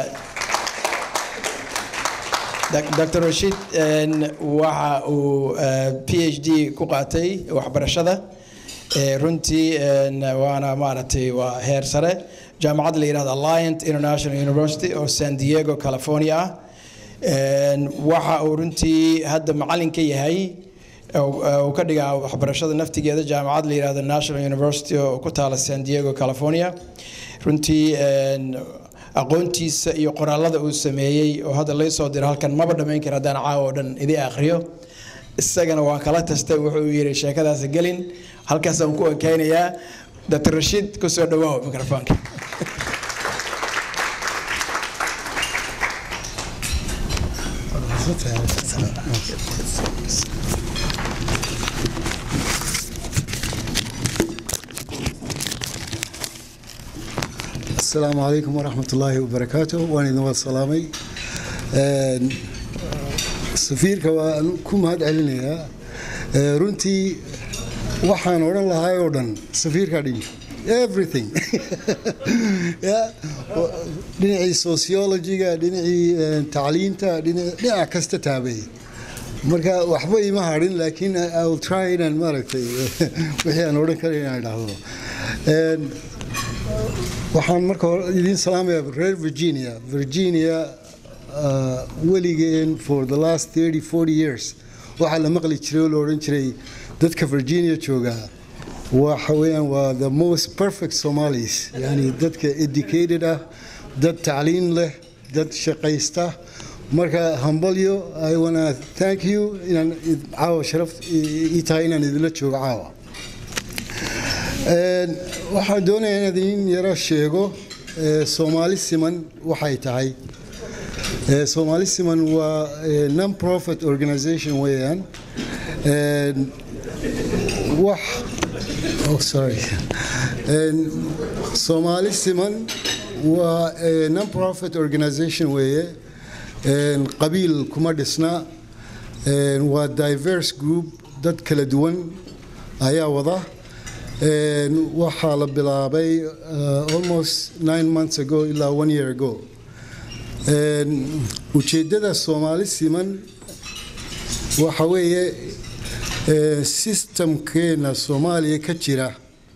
Dak- dr rashiid en, waxa uu eh, phd ku qaatay waxbarashada Eh, runtii en, waana maaragtay waa heer sare jaamacad la yidhahdo alliant international university oo san diego california ah En, waxa uu runtii hadda macalin ka yahay oo- oo uu ka dhigaa waxbarashada naftigeeda jaamacad la yidhahdo national university oo ku taala san diego california runtii en, aqoontiisa iyo qoraalada uu sameeyey oo hadda lay soo diro halkan maba dhammayn kara haddaan caawa oo dhan idii akhriyo isagana waan kala tastay wuxuu yidhi sheekadaas gelin halkaasaan ku ekeynayaa dr rashiid kusoo dhawaaw mikrofoonka السلام عليكم ورحمة الله وبركاته وأنا نواف السلامي safiirka waan ku mahad celinayaa runtii waxaan odhan lahaa oo dhan safiirkaa dhigi everything dhinacii sociologiga dhinacii tacliinta dhinac kasta taabay marka waxba ima hadhin laakiin i will try inaan maaragtay wixii aan odhan kara inaan idhaahdo waxaan marka hore idiin salaamayaa reer virginia virginia weligeen for the last 30 40 years waxaa la maqli jiray oo la odhan jiray dadka virginia jooga waxa weeyaan waa the most perfect somalis yani dadka educated ah dad tacliin leh dad shaqaysta marka hambalyo i wanna thank you inaan caawa sharaf ii tahay inaan idinla joogo caawa waxaan doonayaa inaad idin yaro sheego soomaali siman waxay tahay Somali Siman waa non-profit organization weeyaan wax oh sorry Somali Siman waa non-profit organization weeye qabiil kuma dhisna waa diverse group dad kala duwan ayaa wada waxaa la bilaabay almost nine months ago ilaa one year ago ujeeddada soomaali siman waxa weeye sistamkeena soomaaliya ka jira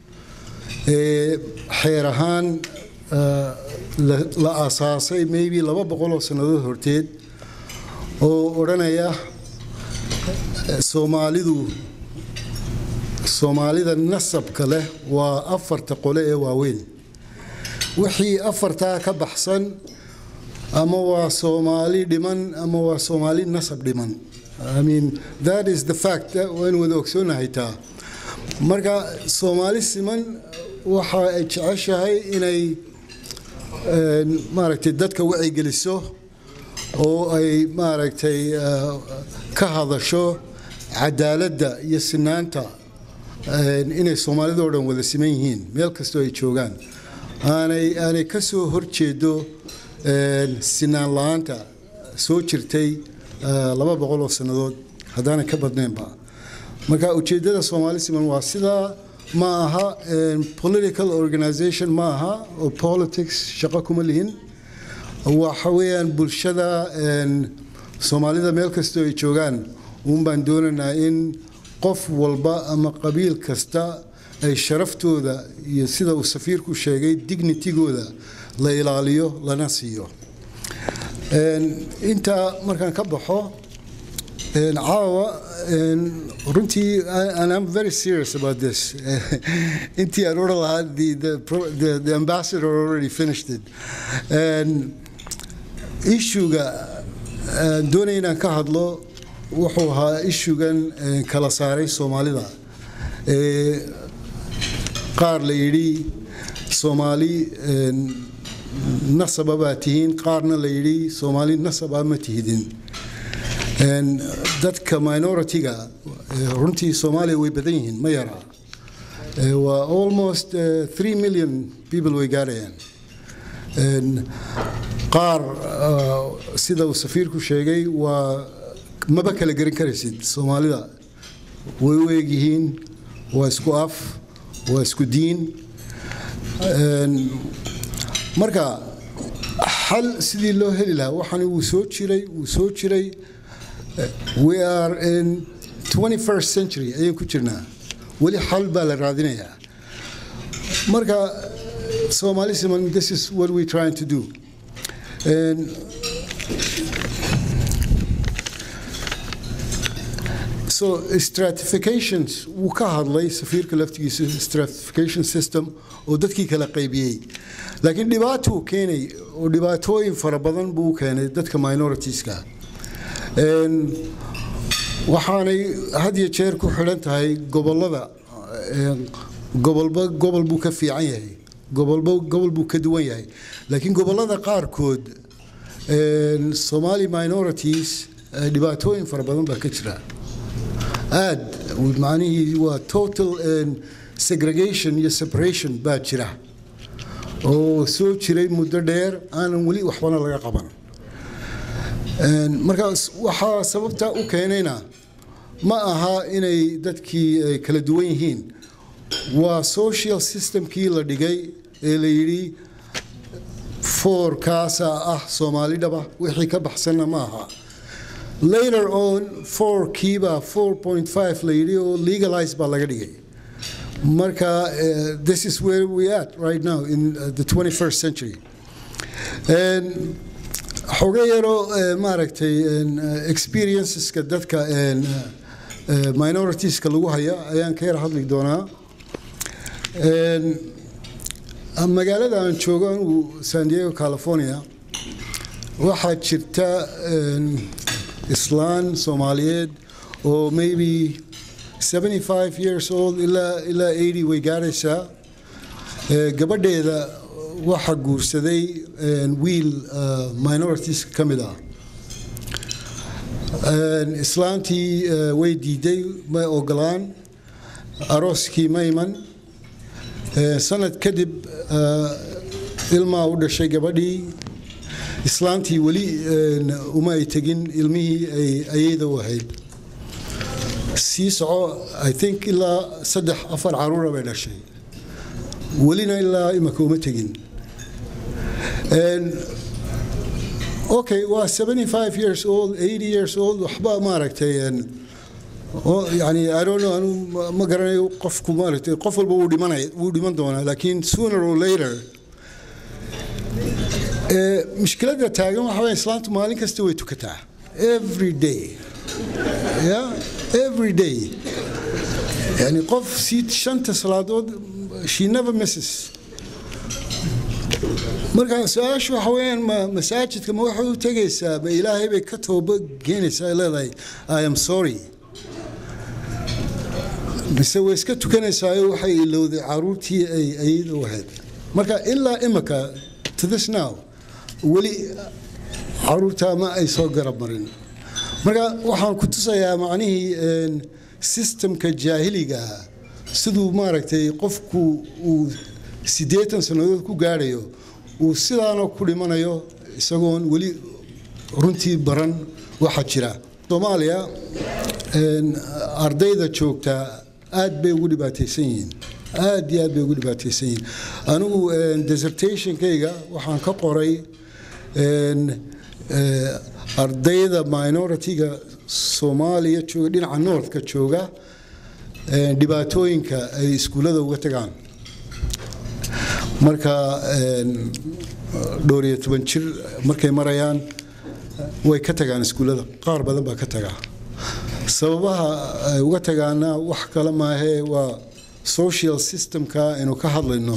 xeer ahaan la asaasay maybe laba boqoloo sannadood horteed oo odhanaya soomaalidu soomaalida nasabka leh waa afarta qole ee waaweyn wixii afartaa ka baxsan ama waa soomaali dhiman ama waa soomaali nasab dhiman I mean that is the fact waan wada ogsoonahay taa marka soomaali siman waxa ay jeceshahay inay maaragtay dadka wacigeliso oo ay maaragtay ka hadasho cadaaladda iyo sinaanta inay soomaalidoo dhan wada siman yihiin meel kastoo ay joogaan aanay aanay ka soo horjeedo sinaan la-aanta soo jirtay laba boqol oo sannadood haddaanay ka badnaynba marka ujeeddada soomaali siman waa sidaa ma aha political organization ma aha oo politics shaqo kuma lihin waxa weeyaan bulshada soomaalida meel kastoo ay joogaan uun baan doonaynaa in qof walba ama qabiil kasta ay sharaftooda iyo sida uu safiirku sheegay dignitigooda la ilaaliyo lana siiyo intaa markaan ka baxo caawa runtii and I'm very serious about this intii aan odhan lahaa the, the, the ambassador already finished it issuega doonaya inaan ka hadlo wuxuu ahaa ishugan kala saaray soomaalida qaar la yidhi soomaali nasaba baa tihiin qaarna la yidhi soomaali nasaba ma tihidin dadka minority-ga runtii soomaaliya way badan yihiin ma yara waa almost three million people way gaarayaan qaar sida uu safiirku sheegay waa maba kala gerin karaysid soomaalida way u egyihiin waa isku af waa isku diin marka xal sidii loo heli lahaa waxaan wuu soo jiray wuu soo jiray we are in 21st century ayaan ku jirnaa weli xal baa la raadinayaa marka Somali Simon, this is what we're trying to do. And so stratifications wuu ka hadlay safiirka laftigiisa stratification system oo dadkii kala qaybiyey laakiin dhibaatuu keenay oo dhibaatooyin fara badan buu keenay dadka minoritieska waxaanay had iyo jeer ku xidhan tahay gobolada gobolba gobol buu ka fiican yahay gobolba gobol buu ka duwan yahay laakiin gobolada qaarkood somali minorities eh, dhibaatooyin fara badan baa ka jira aad macnihii waa total and segregation iyo separation baa jira oo soo jiray muddo dheer aanan weli waxbana laga qaban Een, markaas waxaa sababta u keenayna ma aha inay dadkii ay kala duwan yihiin waa social systemkii la dhigay ee la yidhi foorkaasaa ah soomaalidhaba wixii ka baxsanna ma aha later on fourkiiba 4.5 la yidhi oo legalize baa laga dhigay marka eh, this is where we at right now in uh, the 21st century And xogo yaroo eh, maaragtay en, eh, experienceska dadka en, eh, eh, minoritieska lagu haya ayaan ka yar hadli doonaa En, magaalada aan joogo anigu san diego california waxaa jirta en, islaan soomaaliyeed oo maybe 75 years old ilaa ilaa 80 way gaaraysaa Eh, gabadheeda waxaa guursaday en, wiil uh, minorities ka mid ah En, islaantii eh, way diiday may ogolaan arooskii ma iman Eh, sanad kadib eh, ilmaa u dhashay gabadhii islaantii weli en, uma ay tegin ilmihii ay ayayda u ahayd sii soco i think ilaa saddex afar caruura bay dhashay welina ilaa imaka uma tegin En, okay waa 75 years old 80 years old waxba maaragtay en, oo yani i don't know anu ma- ma garanayo qofku maaragtay qof walba wuu dhimanay wuu dhiman doonaa laakiin sooner or later eh, mushkiladda taagan waxa weeye islaantu maalin kasta way tukataa every day yeah every day yani qof sii shanta salaadood she never misses marka su-aashu waxa weeyaan ma masaajidka ma waxay u tegaysaa ma ilaahay bay ka tooba keenaysaa ay leedahay i am sorry mise way iska tukanaysaa waxay ilowday caruurtii ay ayada u ahayd marka ilaa imika to this now weli caruurtaa ma ay soo garab marin marka waxaan ku tusayaa macnihii en, systemka jaahiliga ah siduu maaragtay qofku uu siddeetan sannadood ku gaadhayo uu sidaanoo ku dhimanayo isagoon weli runtii baran waxa jira soomaaliya en, ardayda joogtaa aad bay ugu dhibaataysan yihiin aad iyo aad bay ugu dhibaataysan yihiin anigu en, dissertationkayga waxaan ka qoray en, eh, ardayda minority-ga soomaaliya jooga dhinaca northka jooga eh, dhibaatooyinka ay iskuullada uga tagaan marka en, dhowr iyo toban jir markay marayaan way ka tagaan iskuullada qaar badan baa ka tagaa sababaha ay uga tagaana wax kale maahee waa social systemka aynu ka hadlayno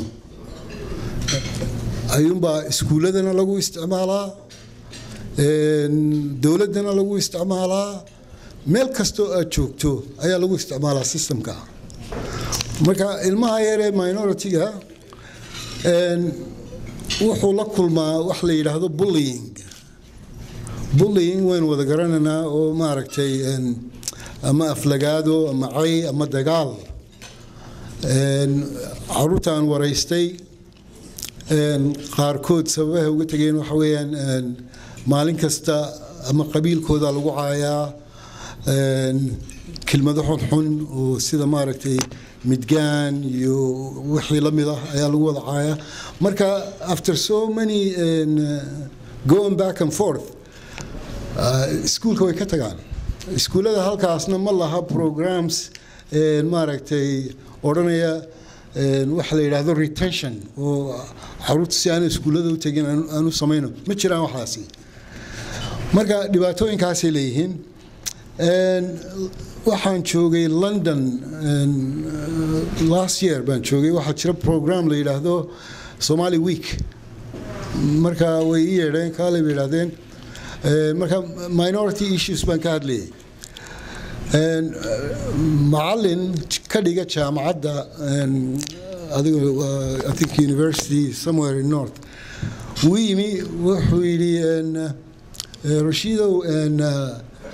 ayuunbaa iskuulladana lagu isticmaalaa en, dowladdana lagu isticmaalaa meel kastoo aad joogto ayaa lagu isticmaalaa systemka marka ilmaha yaree minority-ga en, wuxuu la kulmaa wax la yidhaahdo bullying bullying waynu wada garanaynaa oo maaragtay en, ama aflagaado ama cay ama dagaal En, caruurtaan waraystay en, qaarkood sababaha uga tegeen waxa weeyaan en, maalin kasta ama qabiilkooda lagu caayaa en, kelmado xunxun oo sida maaragtay midgaan iyo wixii la mid ah ayaa lagu wada caayaa marka after so many en, going back and forth uh, iskuulka way ka tagaan iskuullada halkaasna ma laha programs en, maaragtay odhanaya en, waxa la yidhaahdo retention oo caruurta si aan iskuullada u tegin aan aan u samayno ma jiraan waxaasi marka dhibaatooyinkaasay leeyihiin En, waxaan joogay london en, uh, last year baan joogay waxaa jira program la yidhaahdo somali week marka way ii yeedheen kaalay bay yidhahdeen En, marka minority issues baan ka hadlayay En, uh, macalin ka dhiga jaamacadda en, adiga uh, i think university somewhere in north wuu yimi wuxuu yidhi en, uh, rashiidow en, uh,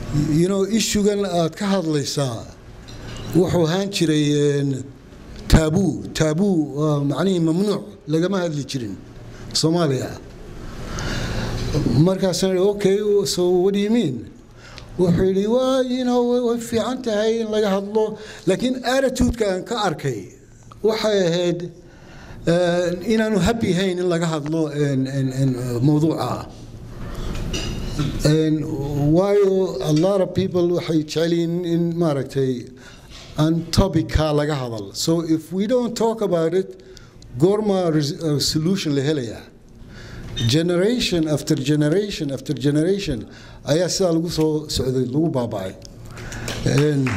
you know issugan aad ka hadlaysaa wuxuu ahaan jiray een, taabuu taabuu waa macnihii mamnuuc lagama hadli jirin soomaaliya markaasaan idhi, okay so what do you mean wuxuu yidhi waa you know way- way fiican tahay in laga hadlo laakiin attitude-ka aan ka arkay waxay ahayd eh, inaanu happy hayn in laga hadlo een- een- een, eh, mawduuca And waayo a lot of people waxay jecel yihiin in maaragtay aan topicka laga hadal so if we don't talk about it goorma res- uh, solution la helayaa generation after generation after generation ayaa sidaa lagu soo socday lagu baaba'ay And-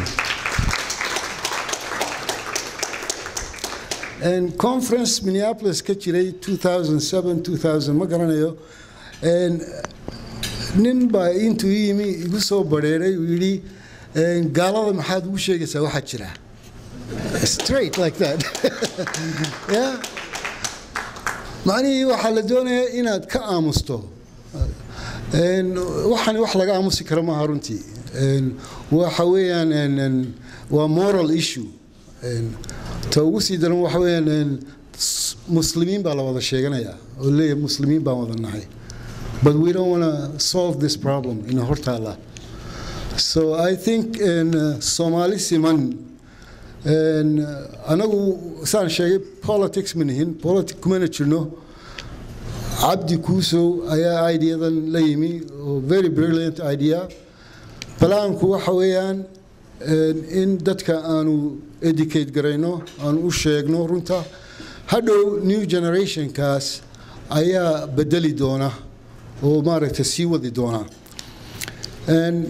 and conference minneapolis ka jiray 2007 2000 ma garanayo And nin baa intuu ii yimi igu soo bareeray uu yidhi "Een, gaalada maxaad ugu sheegaysaa waxaa jira straight like that yeah macnihii waxaa la doonayaa inaad ka aamusto Een, waxani wax laga aamusi karo maaha runtii Een, waxa weeyaan een, een, waa moral issue Een, ta ugu sii daran waxa weeyaan een, s- muslimiin baa la wada sheeganayaa oo leeyahay muslimiin baan wada nahay but we don't want to solve this problem in hortaala so i think in uh, somali siman in, uh, anagu saan sheegay politics ma nihin politic kumana jirno cabdi kuusow ayaa ideadan la yimi oo very brilliant idea balaanku waxa weeyaan een, in dadka aanu educate garayno aanu u sheegno runta hadhow new generationkaas ayaa bedeli doona oo maaragtay sii wadi doona Een,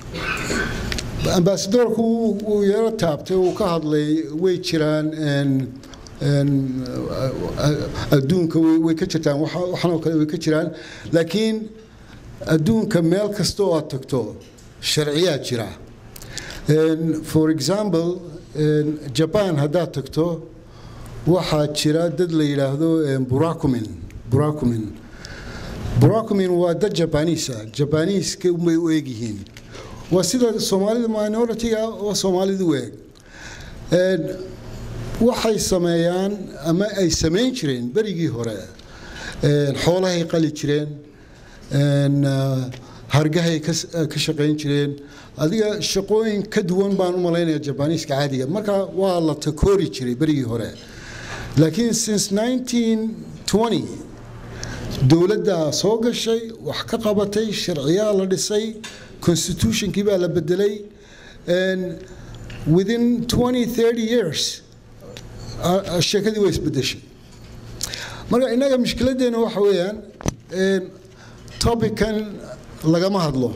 ambasadorku wuu- wuu yaro taabtay uu ka hadlay way jiraan een, een, adduunka way way ka jirtaan waxa- waxanoo kale way ka jiraan laakiin adduunka meel kasta oo aad tagto sharciyaa jira Een, for example een, japan haddaad tagto waxaa jira dad la yidhaahdo een, burakumin burakumin burakumin waa dad jabaniisa jabaniiska unbay u egyihiin waa sida soomaalida minority-ga oo soomaalidu u eg Een, waxay sameeyaan ama ay samayn jireen berigii hore Een, xoolahay qali jireen Een, ah, hargahay ka s- ka shaqayn jireen adiga shaqooyin ka duwan baan u malaynaya jabaniiska caadiga marka waa la takoori jiray berigii hore laakiin since 1920 dowladda soo gashay wax ka qabatay sharciyaa la dhisay constitutionkii baa la bedelay and within 20 30 years a- a- sheekadii way isbedeshay marka innaga mushkiladdeena waxa weeyaan een, topican lagama hadlo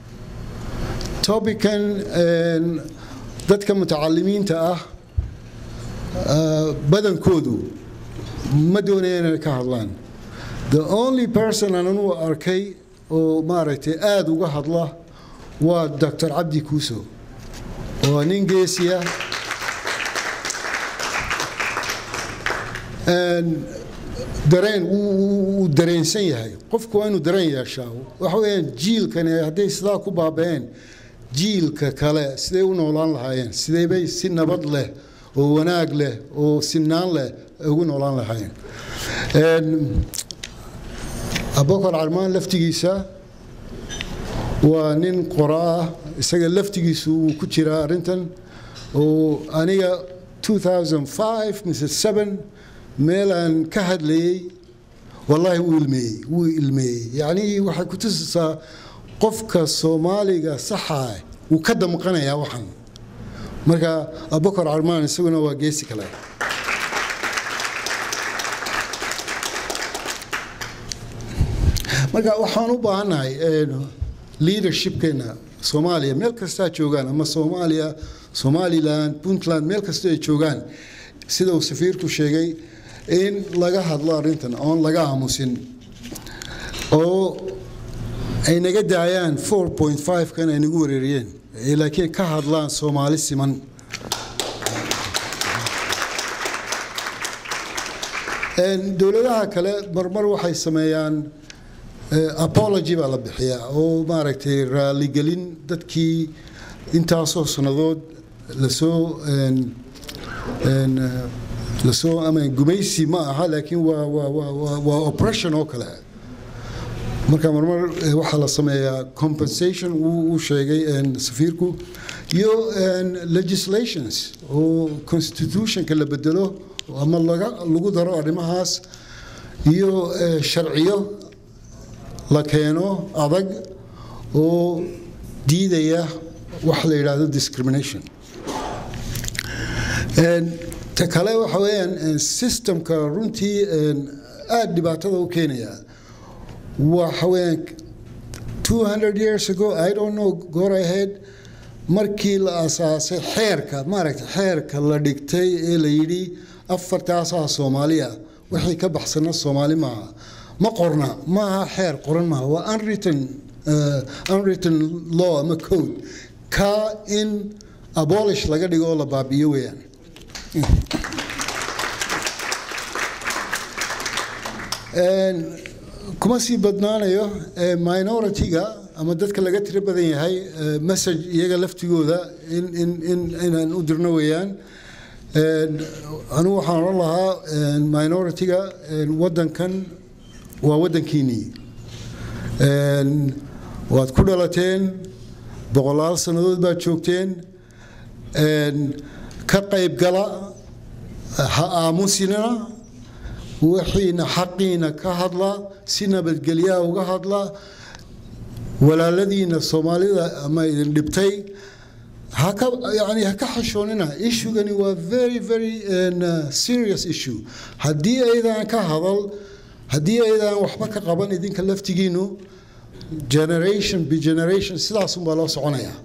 topican een, dadka mutacalimiinta ah ah, badankoodu ma doonayaan inay ka hadlaan the only person aan anugu arkay oo maaragtay aada uga hadla waa dr cabdi kuuso oo nin geesiya Een, dareen wuu- wuu wuu dareensan yahay qofku waa inuu dareen yeeshaa waxa weeyaan jiilkani hadday sidaa ku baaba'een jiilka kale siday u noolaan lahaayeen sideybay si nabad leh oo wanaag leh oo sinaan leh ugu noolaan lahaayeen Een, abubakar carmaan laftigiisa waa nin qoraa ah isaga laftigiisu wuu ku jiraa arrintan oo aniga 2005 mise 7 meelaan ka hadlayey wallaahi wuu ilmeeyey wuu ilmeeyey yacnii waxay ku tusaysaa qofka soomaaliga saxa wuu ka damqanayaa waxan marka abubakar carmaan isaguna waa geesi kale marka waxaan u baahannahay leadershipkeena soomaaliya meel kastaa joogaan ama soomaaliya somalilan puntland meel kasta ay joogaan sida uu safiirku sheegay in laga hadlo arrintan oon laga aamusin oo ay naga daayaan 4.5 kan ay nagu wareeriyeen ee laakiin ka hadlaan soomaali siman Een, dowladaha kale marmar waxay sameeyaan apology baa la bixiyaa oo maaragtay raaligelin dadkii intaasoo sannadood lasoo lasoo ama gumaysi ma aha laakiin waa waa waa waa waa oppression oo kale marka marmar waxaa la sameeyaa compensation uu sheegay safiirku iyo legislations oo constitutionka la bedelo ama laga lagu daro arrimahaas iyo sharciyo la keeno adag oo diidaya wax la yidhaahdo discrimination ta kale waxa weeyaan systemka runtii aada dhibaatada u keenaya waxa weeyaan 200 years ago i don't know goor ahead markii la asaasay xeerka maaragtay xeerka la dhigtay ee la yidhi afartaasaa soomaaliya wixii ka baxsana soomaali maaha ma qorna maaha xeer qoran maaha waa unwritten uh, unwritten law ama code ka in abolish laga dhigo oo la baabiyo weeyaan kuma sii badnaanayo minority-ga ama dadka laga tiro badan yahay message iyaga laftigooda inaan u dirno weeyaan anugu waxaan odhan lahaa minority-ga waddankan waa waddankiinnii waad ku dhalateen boqolaal sannadood baad joogteen ka qayb gala ha aamusinana wixiina xaqiina ka hadla si nabadgelyaha uga hadla walaaladiina soomaalida ama idin dhibtay haka yani ha ka xashoonina ishugani waa very very uh, serious issue haddii aydan ka hadal haddii aydan waxba ka qaban idinka laftigiinu generation by generation sidaasunbaa loo soconayaa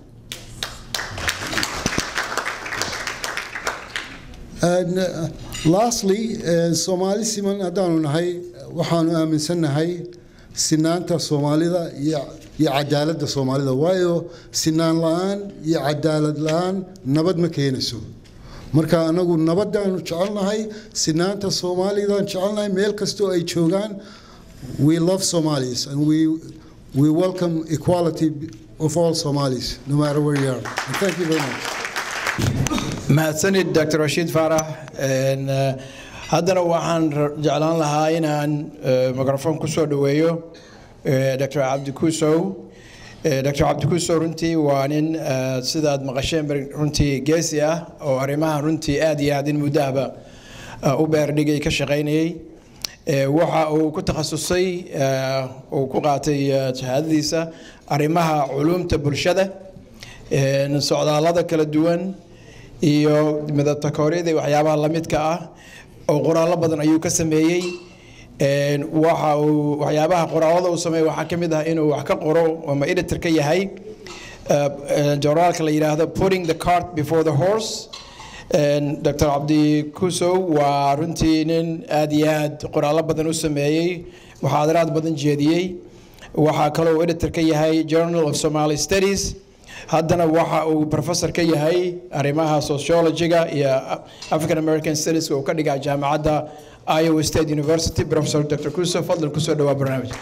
And, uh, lastly soomaali siman haddaanu nahay waxaanu aaminsannahay sinaanta soomaalida iyo cadaaladda soomaalida waayo sinaan la-aan iyo cadaalad la-aan nabad ma keenayso marka anagu nabadaanu jecelnahay sinaanta soomaalidaan jecelnahay meel kastoo ay joogaan we love somalis and we, we welcome equality of all somalis no matter where you are and thank you very much mahadsanid dr rashiid faarax haddana waxaan jeclaan lahaa inaan microfoon ku soo dhoweeyo dr cabdi kusow dr cabdi kusow runtii waa nin sidaad maqasheen runtii geesi ah oo arrimaha runtii aad iyo aad in muddahaba u beerdhigay ka shaqaynayay waxa uu ku takhasusay uu ku qaatay shahaadadiisa arrimaha culuumta bulshada socdaallada kala duwan iyo midatakooriyada iyo waxyaabaha lamidka ah oo qoraallo badan ayuu ka sameeyey waxa uu waxyaabaha qoraalada uu sameeyey waxaa ka mid ah inuu wax ka qoro ama editor ka yahay journaalka la yidhaahdo putting the cart before the horse dr cabdi kusow waa runtii nin aad iyo aad qoraallo badan u sameeyey muxaadaraad badan jeediyey waxaa kaloo uu editor ka yahay journal of somali studies haddana waxa uu professor ka yahay arrimaha sociologiga iyo african american studies uu ka dhigaa jaamacadda iowa state university professor dr kuso fadlan kusoo dhawaa barnaamij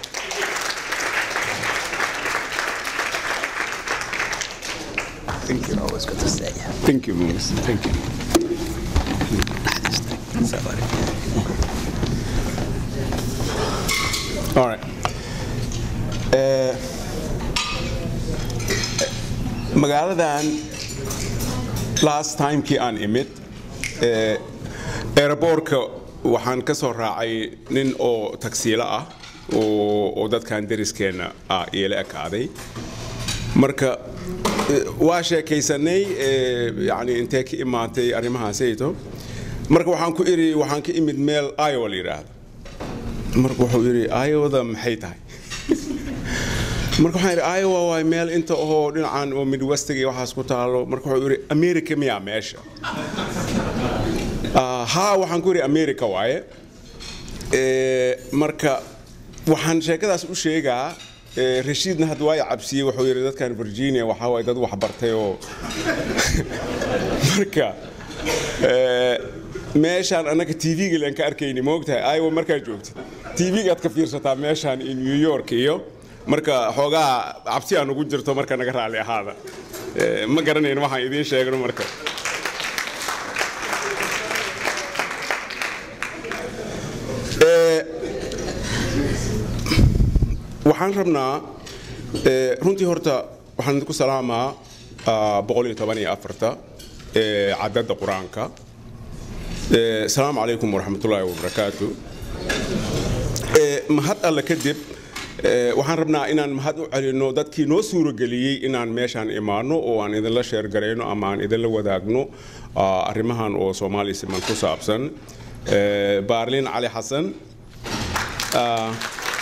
Thank you. Always good to see you. Thank you, Minister. Thank you. All right. Uh, magaaladan last timekii aan imid aeroboortka waxaan ka soo raacay nin oo tagsiilo ah oo dadkan dariskeenna ah iila ekaaday marka waa sheekaysanay yani intee ka imaatay arrimahaasayto marka waxaan ku iri waxaan ka imid meel iowa la yidhaahdo marka wuxuu yidhi iowada maxay tahay marka waxaan idhi iowa waay meel inta oo dhinacan oo midwestiga iyo waxaas ku taalo marka wuxuu yidhi america miyaa meesha haa waxaan ku yidhi america waaye marka waxaan sheekadaas u sheegaa rashiidna hadda waa cabsiyey wuxuu yidhi dadkan virginia waxaa waay dad waxbartay oo marka meeshaan annaga tv-ga laan ka arkayni moogtahay iowa markaa joogtid tv-gaad ka fiirsataa meeshaan in new york iyo marka xoogaa cabsi aan ugu jirto marka naga raali ahaada Eh, ma garanayn waxaan idiin sheegno marka Eh, waxaan rabnaa eh, runtii horta waxaan idinku salaamaa ah, boqol iyo toban iyo afarta eh, cadadda qur-aanka Eh, asalaamu calaykum waraxmatullaahi wabarakaatu Eh, mahad alle kadib eh, waxaan rabnaa inaan mahad u celinno dadkii noo suurageliyey inaan meeshaan imaano oo aan idinla sheergarayno ama aan idinla wadaagno ah, arrimahan oo soomaali siman ku saabsan Eh, baarlin cali xasan ah,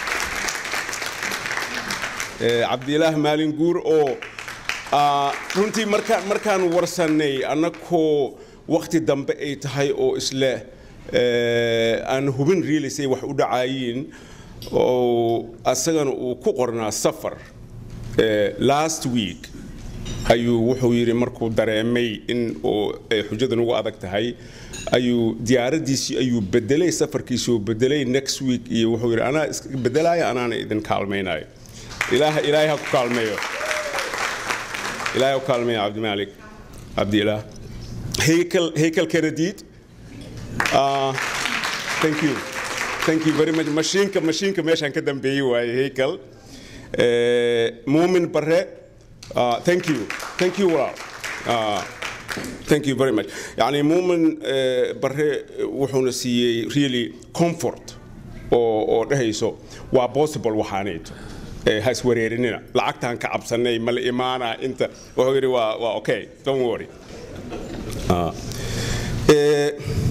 eh, cabdilaah maalin guur oo ah, runtii markaan markaan warsannay annakoo waqti dambe ay tahay oo isle eh, aan hubin riilisay wax u dhacayiin oo asagana uu ku qornaa safar eh, last week ayuu wuxuu yidhi markuu dareemay in uu ay xujadan ugu adag tahay ayuu diyaaradiisii ayuu bedelay safarkiisii uu bedelay next week iyo wuxuu yidhi anaa iska bedelaya anaana idin kaalmaynayo ilaaha ilaahay ha ku kaalmeeyo ilaahay ha ku kaalmeeyo cabdimaalik cabdiilaah heykel heykel kenediid Ah, thank you thank you very much mashiinka mashiinka meeshaan ka dambeeyey waaye heykel Eh, muumin bare ah, thank you thank you walaal Ah, thank you very much yani muumin eh, bare wuxuuna siiyey really comfort oo oo dhehayso waa possible waxaanayto Eh, ha iswareerinina lacagtaan ka cabsanay ma la imaanaa inta wuxuu yidhi waa waa okay don't worry Ah. Eh,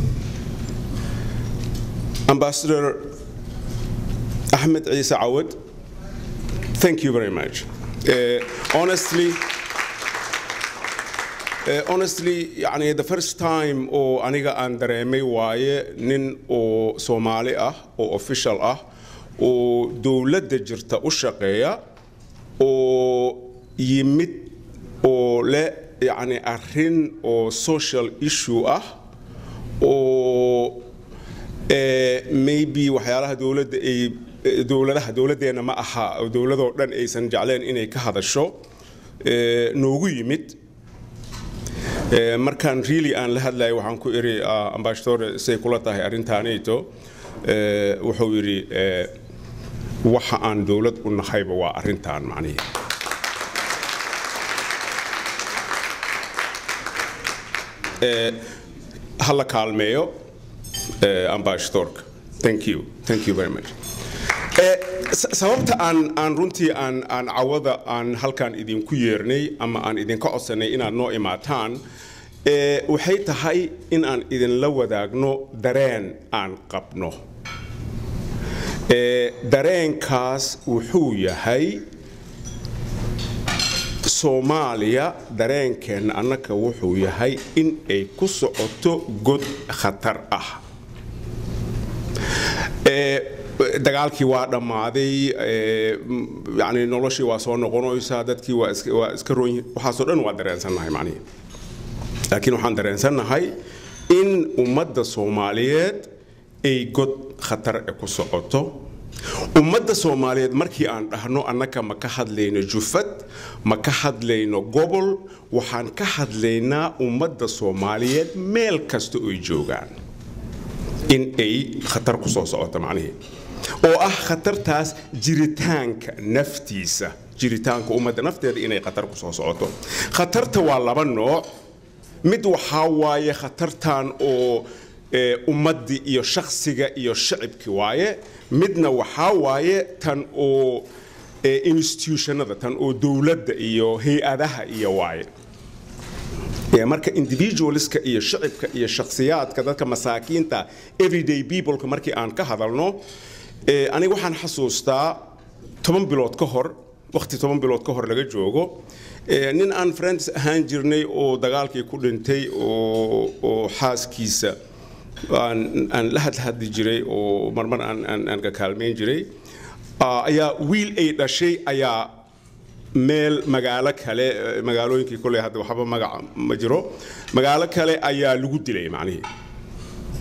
Ambassador Ahmed Isa Awad, thank you very much. Uh, honestly, uh, honestly, يعني the first time oo aniga aan dareemay waaye nin oo Soomaali ah oo official ah oo dowladda jirta u shaqeeya oo yimid oo leh يعني arrin oo social issue ah oo eh, maybe waxyaalaha dowladda ay eh, dowladaha dowladdeena ma aha oo dowladoo dhan aysan jecleen inay ka hadasho eh, noogu yimid Eh, markaan really aan la hadlayo waxaan ku iri ah, ambassador say kula tahay arrintaanayto eh, wuxuu yidhi eh, waxa aan dowlad u nahayba waa arrintan macnihi Eh, ha la kaalmeeyo eh, ambassadorka thank you thank you very much Eh, sa- sababta aan aan runtii aan aan cawada aan halkan idinku yeernay ama aan idinka codsanay inaad noo imaataan eh, waxay tahay in aan idinla wadaagno dareen aan qabno Eh, dareenkaas wuxuu yahay soomaaliya dareenkeenna annaka wuxuu yahay in ay ku socoto god khatar ah Eh, dagaalkii waa dhammaaday eh, m- yani noloshii waa soo noqonaysaa dadkii waa iska- waa iska roon yihiin waxaasoo dhan waa dareensannahay macnihi laakiin waxaan dareensannahay in ummadda soomaaliyeed ay god khatar e ku socoto ummadda soomaaliyeed markii aan dhahno annaka ma ka hadlayno jufad ma ka hadlayno gobol waxaan ka hadlaynaa ummadda soomaaliyeed meel kasta oy joogaan in ay khatar ku soo socoto macnihii oo ah khatartaas jiritaanka naftiisa jiritaanka ummadda nafteeda inay khatar ku soo socoto khatarta waa laba nooc mid waxaa waaye khatartan oo eh, ummaddii iyo shakhsiga iyo shacibki waaye midna waxaa waaye tan oo eh, institutionada tan oo dowladda iyo hay-adaha iyo waaye Ee, marka individualska iyo shacibka iyo shakhsiyaadka dadka masaakiinta everyday peopleka markii aan ka hadalno ee, aniga waxaan xasuustaa toban bilood ka hor waqti toban bilood ka hor laga joogo ee, nin aan friends ahaan jirnay oo dagaalkii ku dhintay oo oo xaaskiisa aan aan la hadhadli jiray oo marmar aan aan aan ka kaalmayn jiray ah, ayaa wiil ay dhashay ayaa meel magaalo kale eh, magaalooyinkii koley hadda waxba magaca ma jiro magaalo kale ayaa lagu dilay macnihii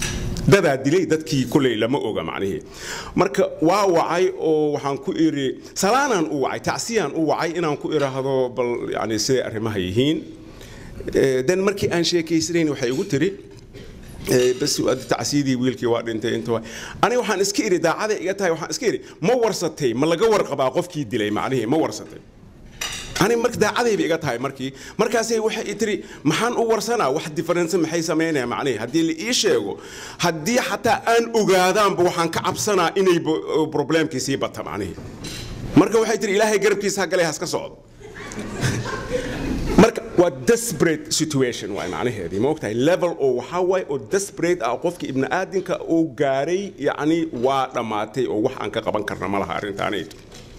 dadaa dilay dadkii kuley lama oga macnihii marka waa wacay oo waxaan ku iri salaanaan u wacay tacsiyaan u wacay inaan ku iraahdo bal yani siday arrimaha yihiin dan markii aan sheekaysanayn waxay igu tiri bas tacsiyadii wiilkii waa dhintay inta waa aniga waxaan iska iri daacaday iga tahay waxaan iska iri ma warsatay ma laga warqabaa qofkii dilay macnihii ma warsatay ani marka daacadayba iga tahay markii markaasay waxay tiri maxaan u warsanaa wax difference maxay samaynaya macnihii haddii la ii sheego haddii xataa aan ogaadaanba waxaan ka cabsanaa inay problemkii sii bata macnihii marka waxay tiri ilaahay garabkiisa ha galay haska socdo marka waa desperate situation waay macnaheedii ma ogtahay level oo waxaa waaye oo desperate ah qofka ibni aadinka uu gaaray yacni waa dhammaatay oo wax aan ka qaban karna ma laha arrintaanayto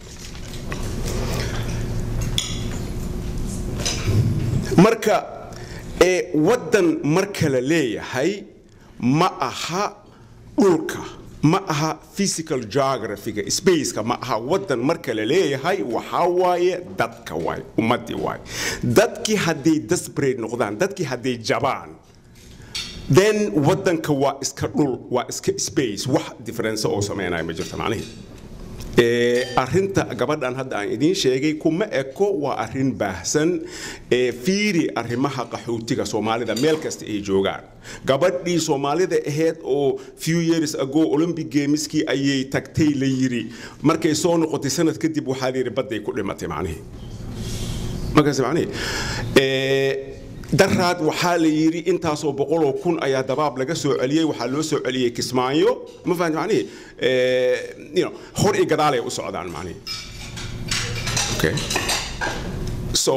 marka ee waddan marka la leeyahay ma aha dhulka ma aha physical geographyga spaceka ma aha waddan marka la leeyahay waxaa waaye dadka waay ummaddii waay dadkii hadday desperate noqdaan dadkii hadday jabaan then waddanka waa iska dhul waa iska space wax difference oo sameynaya ma jirto macnihii arinta gabadhan hadda aan idiin sheegay kuma eko waa arin baahsan fiiri arrimaha qaxootiga soomaalida meel kasta ay joogaan gabadhii soomaalida ahayd oo few years ago olympic gameski ayay tagtay la yiri markay soo noqotay sanad kadib waxaa la yidhi badday ku dhimatay macnihii markaas macnihii daraad waxaa la yidhi intaasoo boqoloo kun ayaa dabaab laga soo celiyey waxaa loo soo celiyey kismaayo ma fahamti macnihi hor iyo gadaalay u socdaan macnihi okay so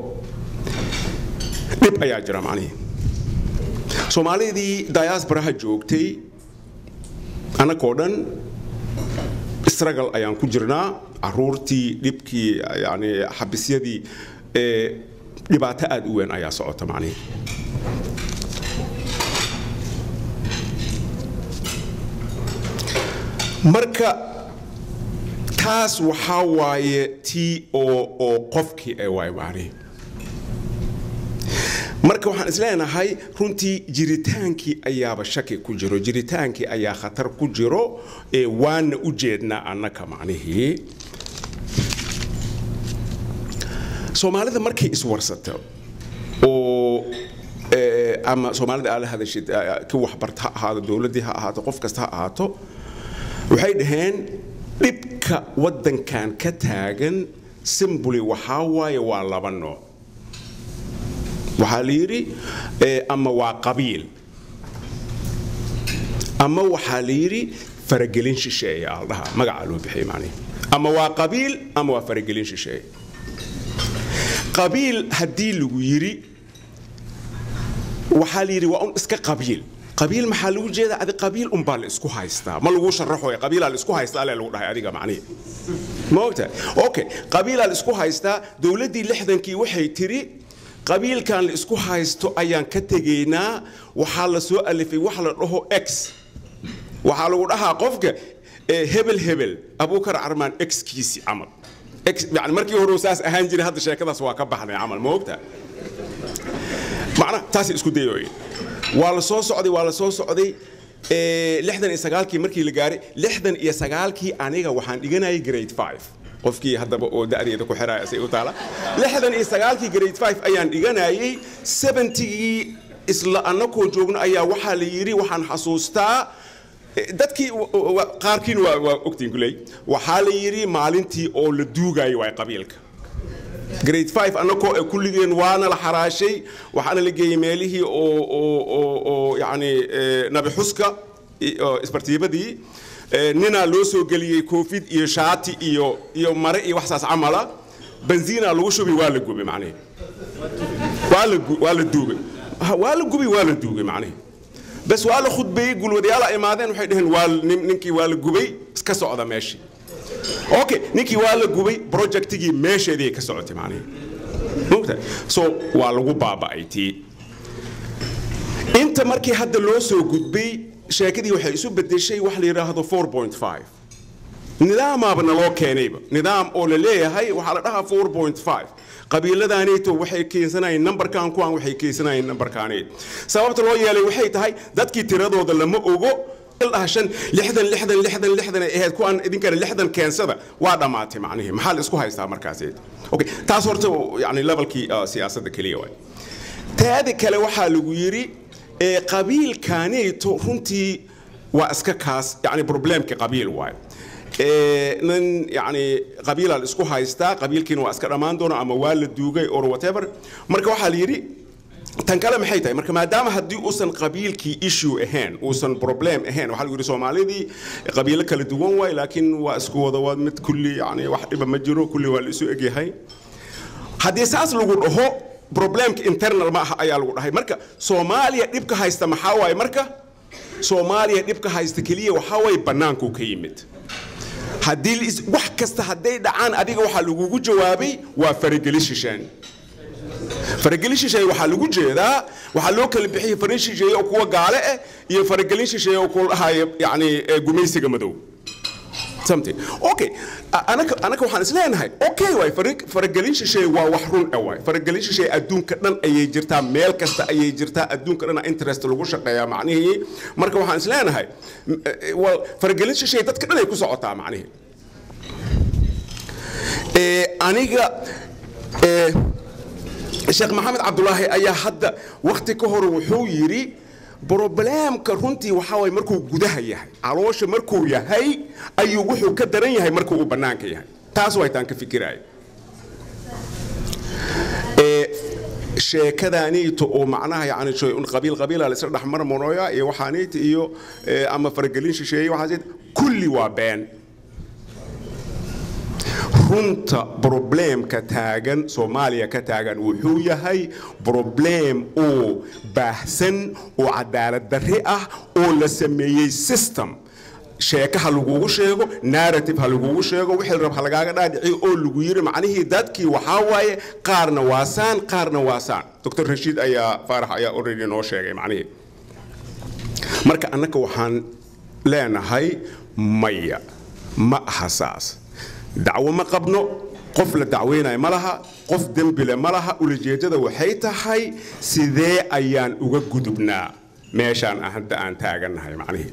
dhib ayaa jira macnihi soomaalidii diasporaha joogtay annagoo dhan struggle ayaan ku jirnaa caruurtii dhibkii yani xabisyadii dhibaato aad u weyn ayaa socota macnihi marka taas waxaa waaye tii oo oo qofkii ee waay macnihi marka waxaan isleenahay runtii jiritaankii ayaaba shaki ku jiro jiritaankii ayaa khatar ku jiro ee waana u jeednaa annaka macnihii soomaalida markay iswarsato oo ama soomaalida aala hadashid ki waxbarta ha ahaado dowladdii ha ahaato qof kasta ha ahaato waxay dhaheen dhibka waddankan ka taagan simbuli waxaa waaye waa laba nooc waxaa la yidhi ama waa qabiil ama waxaa la yidhi faragelin shisheeye aaldhaha magacaa loo bixiyay macnihi ama waa qabiil ama waa faragelin shisheeye qabiil haddii lagu yidhi waxaa la yidhi waa un iska qabiil qabiil maxaa lagu jeedaa adi qabiil unbaa la isku haystaa ma lagu sharaxoya qabiilaa la isku haystaa alee lagu dhahay adiga macnihi ma ogtahay okay qabiilaa la isku haystaa dowladdii lixdankii waxay tiri qabiilkan la isku haysto ayaan ka tegaynaa waxaa la soo alifay wax la dhaho x waxaa lagu dhahaa qofka hebel hebel abuukar carmaan xkiisi camal يعني markii hore saas ahaan jiray hadda sheekadaas waa ka baxday camal ma ogta macna taas isku dayoy waa la soo socday waa la soo socday lixdan iyo sagaalkii markii la gaaray lixdan iyo sagaalkii aniga waxaan dhiganayay grade five qofkii haddaba oo da'deeda ku xiraya say u taala lixdan iyo sagaalkii grade five ayaan dhiganayay seventigii isla annakoo joogno ayaa waxaa la yidhi waxaan xasuustaa dadkii qaarkiin waa waa ogtiin kuley waxaa la yidhi maalintii oo la duugayo waay qabiilka grade five annagoo ee kulligeen waana la xaraashay waxaana la geeyey meelihii oo oo oo oo yacni nabi xuska isbartiibadii ninaa loo soo geliyey koofid iyo shaati iyo iyo mare iyo waxsaas camala benziina lagu shubi waa la gubay macnihi waa la waa la duugay waa la gubay waa la duugay macnihi bas waa la khudbeeyey gulwadayaal ay imaadeen waxay dhaheen waa ninkii waa la gubay iska socda meeshii okay ninkii waa la gubay projectigii meesheedii ka socotay macnihi mogtahay so waa lagu baaba'ay tii inta markii hadda loo soo gudbay sheekadii waxay isu bedeshay wax la yidhaahdo 4.5 nidaamaaba naloo keenayba nidaam oo la leeyahay waxaa la dhahaa 4.5 qabiiladaanayto waxay keensanayeen nambarkan kuwan waxay keensanayeen nambarkaanayt sababta loo yeelay waxay tahay dadkii tiradooda lama ogo dhaha shan lixdan lixdan lixdan lixdan ay ahayd kuwaan idinkana lixdan keensada waa dhammaatay macnihii maxaa la isku haystaa markaas okay taas horta yani levelkii uh, siyaasadda keliya waay taada kale waxaa lagu yidhi ee qabiilkaanayto runtii waa iska kaas yani problemka qabiil waay nin yani qabiilaa la isku haystaa qabiilkiina waa iska dhammaan doona ama waa la duugay or whatever marka waxaa la yidhi tan kale maxay tahay marka maadaama haddii uusan qabiilkii issue ahayn uusan problem ahayn waxaa lagu yidhi soomaalidii qabiilo kala duwan waay laakiin waa isku wada waa mid kulli yani wax dhiba ma jiro kulli waa la isu egyahay haddii saas lagu dhaho problemka internal ma aha ayaa lagu dhahay marka soomaaliya dhibka haysta maxaa waaye marka soomaaliya dhibka haysta keliya waxaa waaye bannaankuu ka yimid haddii wax kasta hadday dhacaan adiga waxaa lagugu jawaabay waa farageli shishaan faragelin shisheeye waxaa lagu jeedaa waxaa loo kala bixiyay farin shisheeye oo kuwa gaale ah iyo faragelin shisheeye oo kuwa dhahaya yani gumaysiga madow something okay anaka anaka waxaan isleenahay okay waay faragelin shisheeye waa wax run ah waay faragelin shisheeye adduunka dhan ayay jirtaa meel kasta ayay jirtaa adduunka dhan interest lagu shaqeeyaa macnihii marka waxaan isleenahay well faragelin shisheeye dadka dhan ay ku socotaa macnihii aniga sheekh maxamed cabdulaahi ayaa hadda wakhti ka hor wuxuu yidhi brobleemka runtii waxaa waye markuu gudaha yahay caloosha markuu yahay ayuu wuxuu ka daran yahay markuu uu bannaanka yahay taas way taan ka fikiraayo sheekadaaniito oo macnaha yani qabiil qabiila la isla dhexmarmarooya iyo waxaaniita iyo ama faragelin shisheeye waxaas kulli waa been runta brobleemka taagan soomaaliya ka taagan wuxuu yahay broblem oo baahsan oo cadaalad darre ah oo la sameeyey system sheeka ha lagugu sheego narrative ha lagugu sheego wixii rab ha lagaaga dhaadhiciyo oo lagu yiri macnihii dadkii waxaa waaye qaarna waasaan qaarna waasaan dr rashiid ayaa faarax ayaa already noo sheegay macnihii marka annaka waxaan leenahay maya ma aha saas dacwo ma qabno qof la dacweynayo ma laha qof dembile ma laha ulajeedada waxay tahay sidee ayaan uga gudubnaa meeshaan hadda aan taagannahay macnihii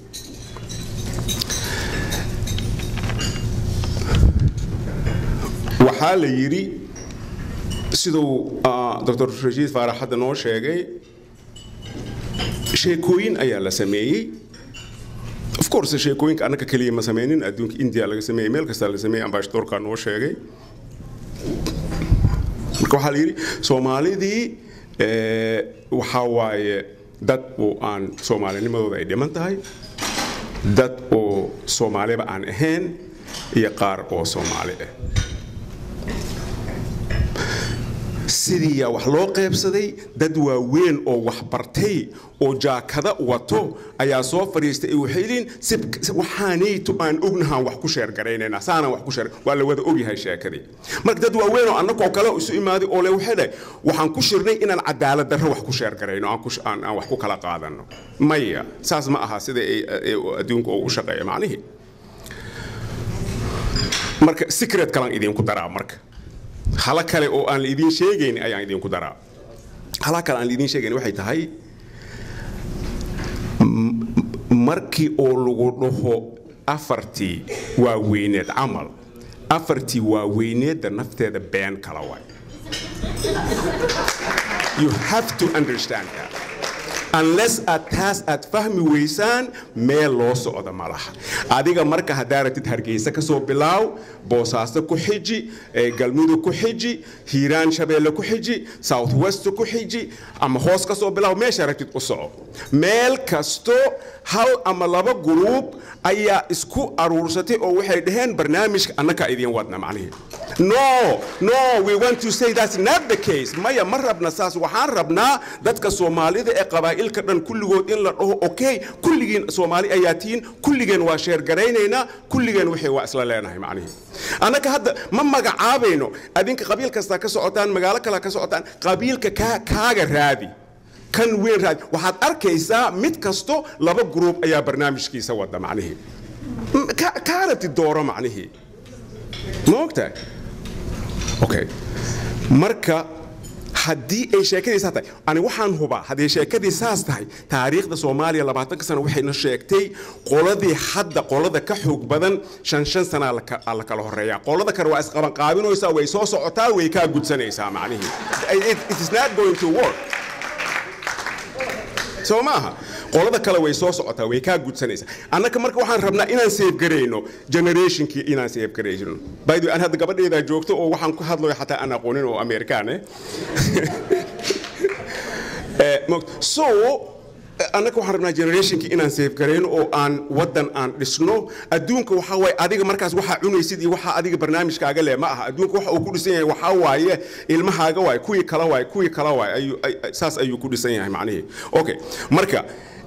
waxaa la yidhi siduu dr rashiid faarax hadda noo sheegay sheekooyin ayaa la sameeyey of course sheekooyinka annaka keliya ma sameynin adduunka india laga sameeyey meel kastaa la sameeyey ambassadorka noo sheegay marka waxaa la yidhi soomaalidii waxaa waaye dad oo aan soomaalinimadooda ay dhiman tahay dad oo soomaaliba aan ahayn iyo qaar oo soomaali ah sidiiyaa wax loo qaybsaday dad waaweyn oo wax bartay oo jaakada wato ayaa soo fadhiistay waxay leeyiin waxaanayto aan ognahaan wax ku sheergaraynayna saanaan wax ku sheer waa la wada ogyahay sheekadii marka dad waaweyn oo annagoo kale isu imaaday oo le waxay dhahay waxaan ku shirnay inaan cadaalad darro wax ku sheergarayno aan wax ku kala qaadano maya saas ma aha sida adduunka oo u shaqeeya macnihii marka secret kalan idinku daraa marka hala kale oo aan la idiin sheegayn ayaan idinku daraa hala kale aan la idiin sheegayn waxay tahay markii oo lagu dhaho afartii waaweyneed camal afartii waaweyneedda nafteeda been kala waay you have to understand that unless aad taas aad fahmi weysaan meel loo socda ma laha adiga marka haddaa ratid hargeysa ka soo bilaaw boosaaso ku xiji galmudug ku xiji hiiraan shabeelle ku xiji south west ku xiji ama hoos ka soo bilaaw meesha ratid u soco meel kasto hal ama laba guruub ayaa isku aruursatay oo waxay dhaheen barnaamijka annakaa idiin wadna macnihii no no we want to say that's not the case maya ma rabna saas waxaan rabnaa dadka soomaalida ee qabaa'ilka dhan kulligood in la dhaho okay kulligiin soomaali ayaa tihiin kulligeen waa sheergaraynaynaa kulligeen waxay waa isla leenahay macnihii annaka hadda ma magacaabayno adinka qabiil kastaa ka socotaan magaalo kale ka socotaan qabiilka kaaga raadi kan weyn raadi waxaad arkaysaa mid kasto laba gruub ayaa barnaamijkiisa wada macnihii ka kaa rabtid dooro macnihii ma ogtahay okay marka haddii ay sheekadii saas tahay ani waxaan hubaa haddii sheekadii saas tahay taariikhda soomaaliya labaatanka sano waxayna sheegtay qoladii hadda qolada ka xoog badan shan shan sana la kala horeeyaa qolada kale waa isqabanqaabinaysaa way soo socotaa way kaa gudsanaysaa macnihii it is not going to work soo maaha qolada kale way soo socotaa way kaa gudsanaysaa annaka marka waxaan rabnaa inaan seefgarayno generationkii inaan seefgarayno by the way aan hadda gabadheedaa joogto oo waxaan ku hadlayo xataa aan aqoonin oo amerikaan eh so annaka waxaan rabnaa generationkii inaan seefgarayno oo aan waddan aan dhisno adduunka waxaa waaye adiga markaas waxaa cunaysid iyo waxaa adiga barnaamijkaaga leh ma aha adduunka waxa uu ku dhisan yahay waxaa waaye ilmahaaga waaye kuwii kala waaye kuwii kala waaye saas ayuu ku dhisan yahay macnihii okay marka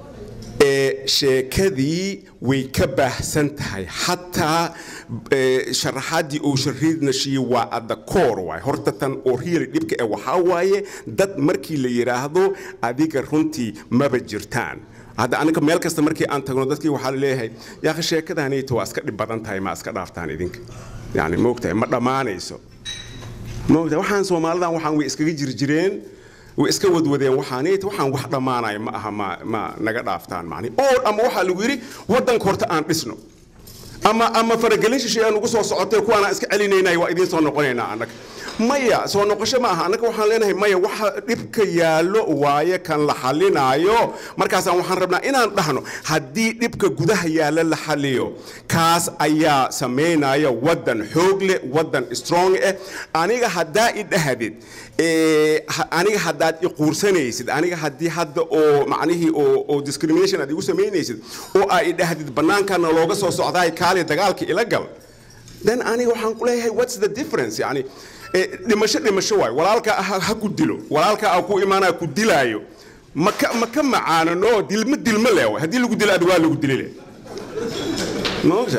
sheekadii way ka baahsan tahay xataa sharaxaadii uu shariidnashiyey waa adda koor waay horta tan oo riili dhibka ee waxaa waaye dad markii la yidhaahdo adiga runtii maba jirtaan hadda aniga meel kasta markii aan tagno dadkii waxaa la leeyahay yaakhi sheekadaanayta waa iska dhib badan tahay ma iska dhaaftaan idinka yani moogtahay ma dhammaanayso moogtahay waxaan soomaalidan waxaan way iskaga jirjireen way iska wadwadeen waxaanayta waxaan wax dhammaanaya ma aha ma ma naga dhaaftaan macni oo ama waxaa lagu yidhi waddanka horta aan dhisno ama ama faragelin shishay aan ugu soo socotay kuwaana iska celinaynay waa idiin soo noqonaynaa annaga maya soo noqosho ma aha annaga waxaan leenahay maya waxa dhibka yaallo waaye kan la xalinaayo markaasaan waxaan rabnaa inaan dhahno haddii dhibka gudaha yaallo la xaliyo kaas ayaa samaynaya waddan xoog leh waddan strong eh aniga haddaa i dhahdid aniga haddaad i quursanaysid aniga haddii hadda oo macnihii oo oo discrimination aad igu samaynaysid oo aa i dhahdid bannaankana looga soo socdaay kaali dagaalka ila gal then aniga waxaan ku leeyahay what's the difference yani dhimasho dhimasho waay walaalka ha ku dilo walaalka aa ku imaanaa ku dilaayo maka maka macaanano dilma dilma leh waay haddii lagu dilo ad waa lagu dili leh ma ogta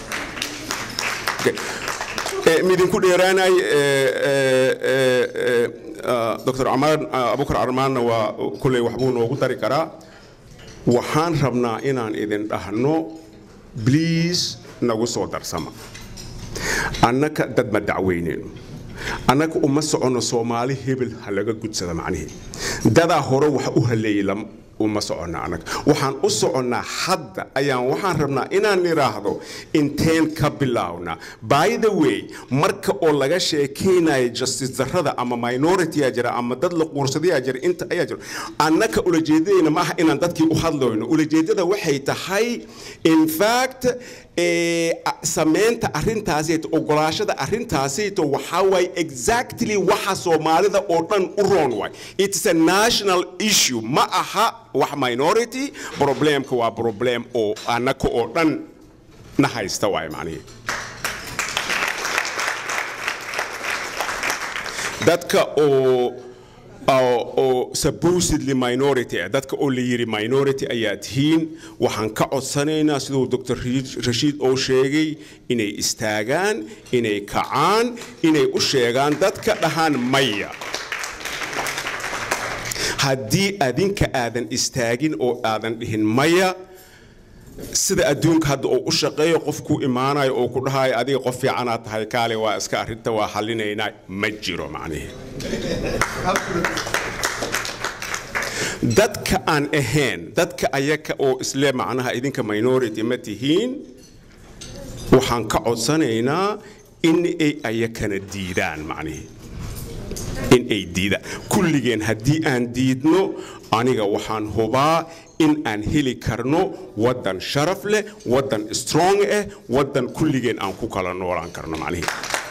midinku dheeraanay dr abukar armaanna waa kulley waxbuu noogu dari karaa waxaan rabnaa inaan idin dhahno bliis nagu soo darsama annaka dad ma dacweyneyno annaga uma soconno soomaali hebel ha laga gudsada macnihii dadaa hore wax u haleeyey uma soconna annaga waxaan u soconnaa hadda ayaan waxaan rabnaa inaan nidhaahdo inteen ka bilaawna by the way marka oo laga sheekaynayo justice darrada ama minority aa jira ama dad la quursadayaa jira inta ayaa jira annaka ulajeedadayna ma aha inaan dadkii u hadlayno ulajeedada waxay tahay in fact samaynta arrintaasito ogolaashada arrintaasito waxaa waaye exactly waxa soomaalida oo dhan u roon waay it's a national issue ma aha wax minority problemka waa problem oo annaka oo dhan na haysta waay macnihii dadka oo oo supposedly minority ah dadka oo la yiri minority ayaa tihiin waxaan ka codsanaynaa siduu dr rashiid oo sheegay inay istaagaan inay kacaan inay u sheegaan dadka dhahaan maya haddii adinka aadan istaagin oo aadan dhihin maya sida adduunka hadda oo u shaqeeyo qofkuu imaanayo oo ku dhahayo adiga qof fiicanaad tahay kaale waa iska arrinta waa xallinaynaa ma jiro macnihii dadka aan ahayn dadka ayaka oo isle macnaha idinka minority ma tihiin waxaan ka codsanaynaa in ay ayakana diidaan macnihii in ay diidaan kulligeen haddii aan diidno aniga waxaan hubaa in aan heli karno waddan sharaf leh waddan strong ah waddan kulligeen aan ku kala noolaan karno macnihii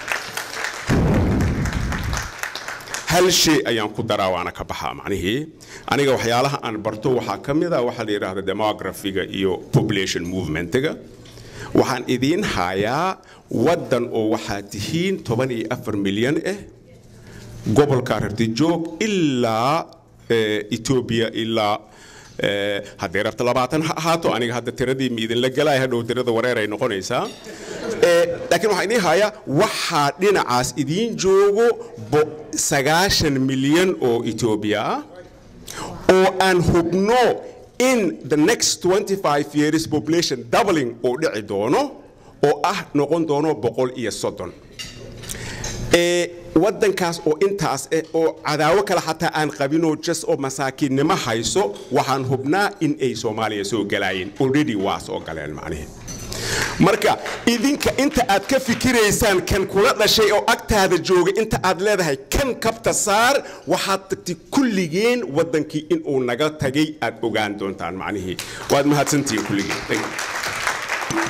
hal shay ayaan ku daraa waana ka baxaa macnihii aniga waxyaalaha aan barto waxaa ka mid ah waxaa la yidhaahda demographiga iyo population movementiga waxaan idiin hayaa waddan oo waxaa tihiin toban iyo afar milyan ah gobolka rartijoog ilaa etoobiya ilaa haddii rabta labaatan ha ahaato aniga hadda tiradii ma idinla galaya hadhow tirada wareer ay noqonaysaa laakiin waxaan idiin hayaa waxaa dhinacaas idiin joogo sagaashan milyan oo etoobiya ah oo aan hubno in the next 25 years population doubling oo dhici doono oo ah noqon doono boqol iyo soddon ee waddankaas oo intaas eh oo cadaawo kale xataa aan qabinoo jas oo masaakiinnimo hayso waxaan hubnaa in ay soomaaliya soo galaayeen already waa soo galeen macnihi marka idinka inta aad ka fikiraysaan kan kula dhashay oo agtaada jooga inta aad leedahay kan kabta saar waxaad tagtay kulligeen waddankii inuu naga tagay aad ogaan doontaan macnihii waad mahadsantihiin kulligeen Thank you.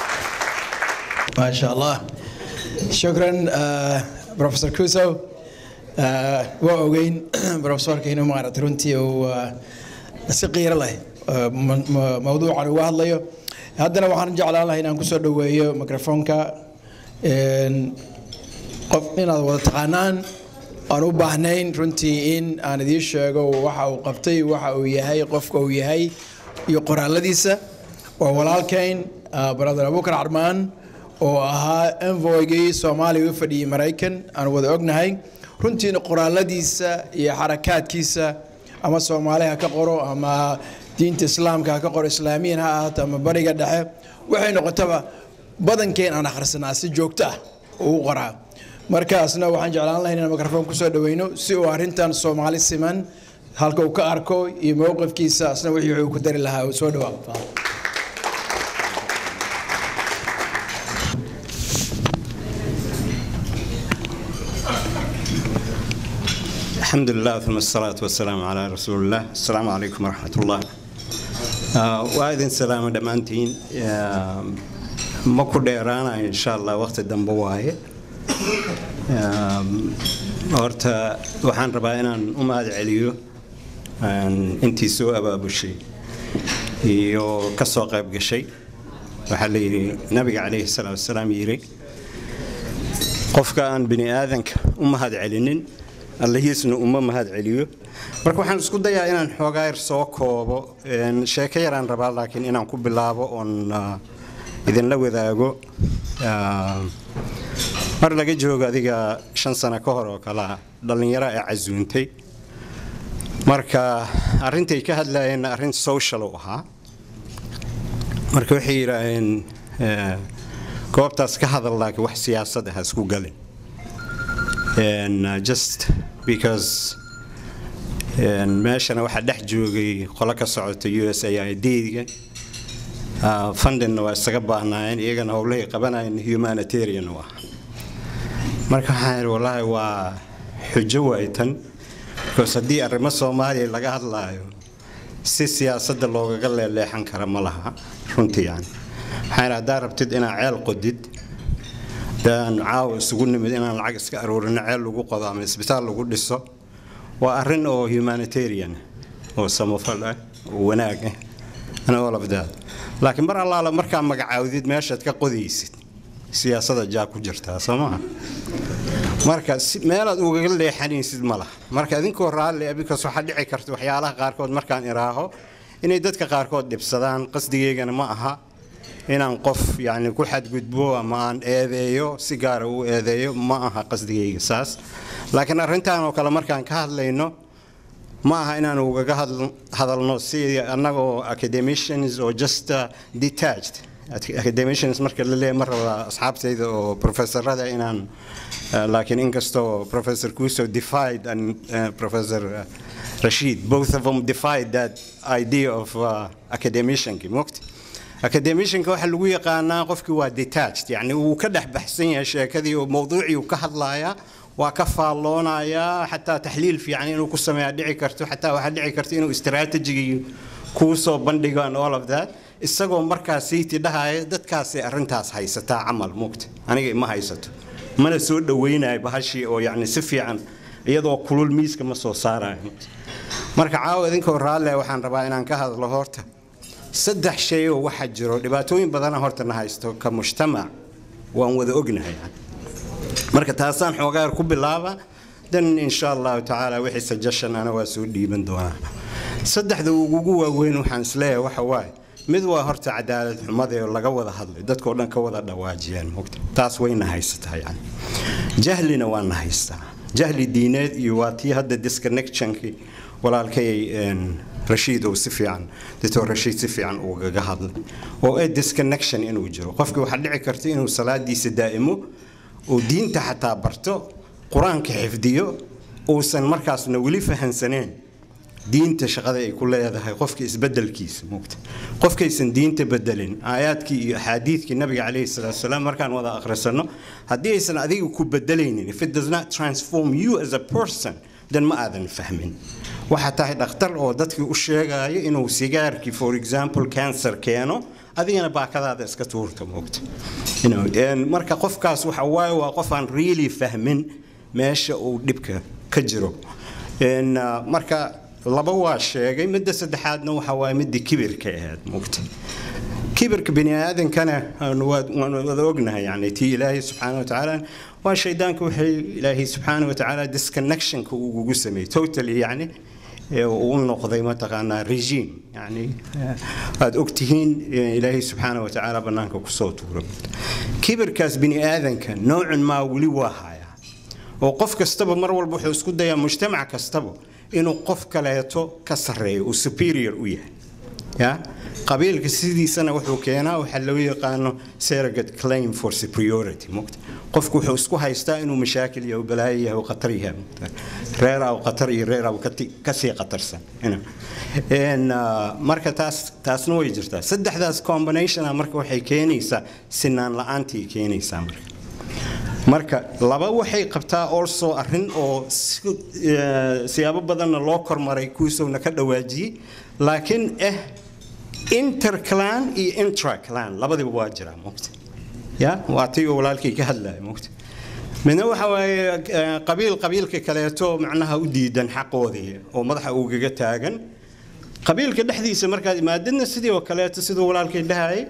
ما شاء الله شكرا آه، بروفيسور كوسو آه، وأوجين بروفيسور كينو مارت رنتي و سقير له آه، م- م- موضوع عن واحد ليه هذا waxaan jeclaan lahaa inaan kusoo dhaweeyo microfonka een, qof inaad wada taqaanaan aan u baahnayn runtii in aan idiin sheego waxa uu qabtay waxa uu yahay qofka uu yahay iyo qoraaladiisa waa walaalkayn ah, brother abukar carmaan oo ahaa envoygii soomaaliya u fadhiyey maraykan aan wada ognahay runtiina qoraaladiisa iyo xarakaadkiisa ama soomaali ha ka qoro ama diinta islaamka ha ka qoro islaamiyan ha ahaato ama bariga dhexe waxay noqotaba badankeen aan akhrisanaa si joogto ah uu u qoraa markaasna waxaan jeclaan lahayn inaan mikrofon kusoo dhaweyno si uu arrintan soomaali siman halka uu ka arko iyo mowqifkiisa asna wixii uu ku dari lahaa uu soo dhawaa الحمد لله ثم الصلاة والسلام على رسول الله السلام عليكم ورحمة الله آه، وأذن سلام دمانتين آه، ما كل إيرانا إن شاء الله وقت الدنبو واهي آه، horta waxaan rabaa inaan u mahad celiyo aan intii soo abaabushay iyo ka soo qayb gashay waxaa la yidhi nabiga calayhi salaatu wasalaam yidhi qofka aan bini aadanka u mahad celinin allahiisna uma mahad celiyo marka waxaan isku dayaa inaan xoogaa yar soo koobo een, sheeko yaraan rabaa laakiin inaan ku bilaabo oon ah, idinla wadaago Ah, mar laga joogo adiga shan sano ka hor oo kalea dhallinyaro ee casuuntay marka arrintay ka hadlayeen arrin social u ahaa marka waxay yidhaaheen eh, goobtaas ka hadal laakiin wax siyaasad ah ha isku galin And, uh, just because and meeshana waxaa dhex joogay qolo ka socota u s a i d-ga fundinna waa isaga baahnaayeen iyagana howlahay qabanayeen humanitarian u ah marka waxaan idhi wallaahi waa xujo waay tan because haddii arrimo soomaaliya laga hadlaayo si siyaasadda loogaga leeleexan kara ma laha runtii yani waxaan idhi haddaa rabtid inaad ceel qodid daan caawa isugu nimid inaan lacag iska aruurino ceel lagu qodo ama isbitaal lagu dhiso waa arrin oo humanitarian oo samafal ah oo wanaag ah and all of that laakiin mar allaala markaa magacaawdid meeshaad ka qodaysid siyaasada jaa ku jirtaa soo maha marka si- meelaad ugaga leexanaysid ma laha marka idinkoo raalli ah because waxaa dhici karta waxyaalaha qaarkood markaan iraaho inay dadka qaarkood dhibsadaan qasdigeygana ma aha inaan qof yani ku xadgudbo ama aan eedeeyo si gaara u eedeeyo ma aha qasdigayga saas laakiin arrintan oo kale markaan ka hadlayno ma aha inaan ugaga hadl- hadalno si annagoo academicians oo just uh, detached academicians marka la leeyahay ma raba asxaabtayda oo professorada inaan uh, laakiin inkastoo professor kuso defied and uh, professor uh, rashid both of them defied that idea of uh, academicianki mogti academicianka waxaa lagu yaqaanaa qofkii waa detached yani uu ka dhex baxsan yahay sheekadii oo mowduucii uu ka hadlaaya waa ka faalloonayaa xataa taxliil fiican inuu ku sameeyaa dhici karto xataa waxaa dhici karta inuu istaraatijigii kuu soo bandhigo and all of that isagoo markaas siiti dhahaya dadkaasay arrintaas haysataa camal mugta aniga ima haysato mana soo dhawaynayo bahashii oo yani si fiican iyadoo kulul miiska ma soo saarayo marka caawa idinkoo raalle waxaan rabaa inaan ka hadlo horta saddex shay oo waxaa jiro dhibaatooyin badana horta na haysto ka mujtamac waan wada ognahay yani. marka taasaan xoogaar ku bilaaba dan insha allahu tacaala wixii suggestion ana waa soo dhiiban doonaa saddexda ugu waaweyn waxaan isleeyahay waxa waaye mid waa horta cadaalad xumada oo laga wada hadlay dadkoo dhan ka wada dhawaajiyaan mogta taas wayna haysataa yani jahlina waa na haystaa jahli diineed iyo waa tii hadda disconnectionkii walaalkay een, rashiid uu si fiican doctor rashiid si fiican ugaga hadlay oo ee disconnection inuu jiro qofkii waxaa dhici karta inuu salaadiisa daa'imo oo diinta xataa barto qur-aanka xifdiyo uusan markaasna weli fahansaneen diinta shaqada ay ku leedahay qofka isbedelkiisa mugta qofkaysan diinta bedelin aayaadkii iyo axaadiidkii nabiga calayhi salaatu wasalaam markaan wada akhrisano haddii aysan adiga ku bedelaynin if it does not transform you as a person then ma aadan fahmin waxaa tahay dhakhtar oo dadkii u sheegayo inuu sigaarkii for example cancer keeno adigana baakadaada iska tuurta moogta marka qofkaas waxa waaye waa qof aan really fahmin meesha uu dhibka ka jiro marka laba waa sheegay midda saddexaadna waxa waaye midda kibirka ahayd moogta kibirka bini aadankana waan wada ognahay yani tii ilaahay subxaana watacaala waa shaydaanka waxay ilaahay subxaana watacaala disconnectionka ugugu sameeyey totally yani u noqday mataqaanaa regime yani aad ogtihiin ilaahay subxaana watacaala bannaanka kusoo tuura kibirkaas bini aadanka noocun maa weli waa hayaa oo qof kastaba mar walba wuxuu isku dayaa mujtamac kastaba inuu qof kaleeto ka sarreeyo uu superior u yahay ya qabiilka sidiisana wuxuu keenaa waxaa loo yaqaano surrogate claim for superiority mugta qofku wuxuu isku haystaa inuu mashaakil iyo balaayo yahay qatar yahay reer aw qatar iyo reer aw kasii qatarsan marka taas taasna way jirtaa saddexdaas combinationa marka waxay keenaysaa sinaan la-aantii keenaysaa marka marka laba waxay qabtaa also arrin oo siyaabo badanna loo kormaray kuwiisowna ka dhawaajiyey laakiin eh interclan iyo intraclan labadiba waa jiraa mogta ya waa tii oo walaalkii ka hadlaya mogta midna waxa waaye qabiil qabiilka kaleeto macnaha u diidan xaqoodii oo madaxa ugaga taagan qabiilka dhexdiisa markaad imaadidna sidii oo kaleeto siduu walaalkii dhahayay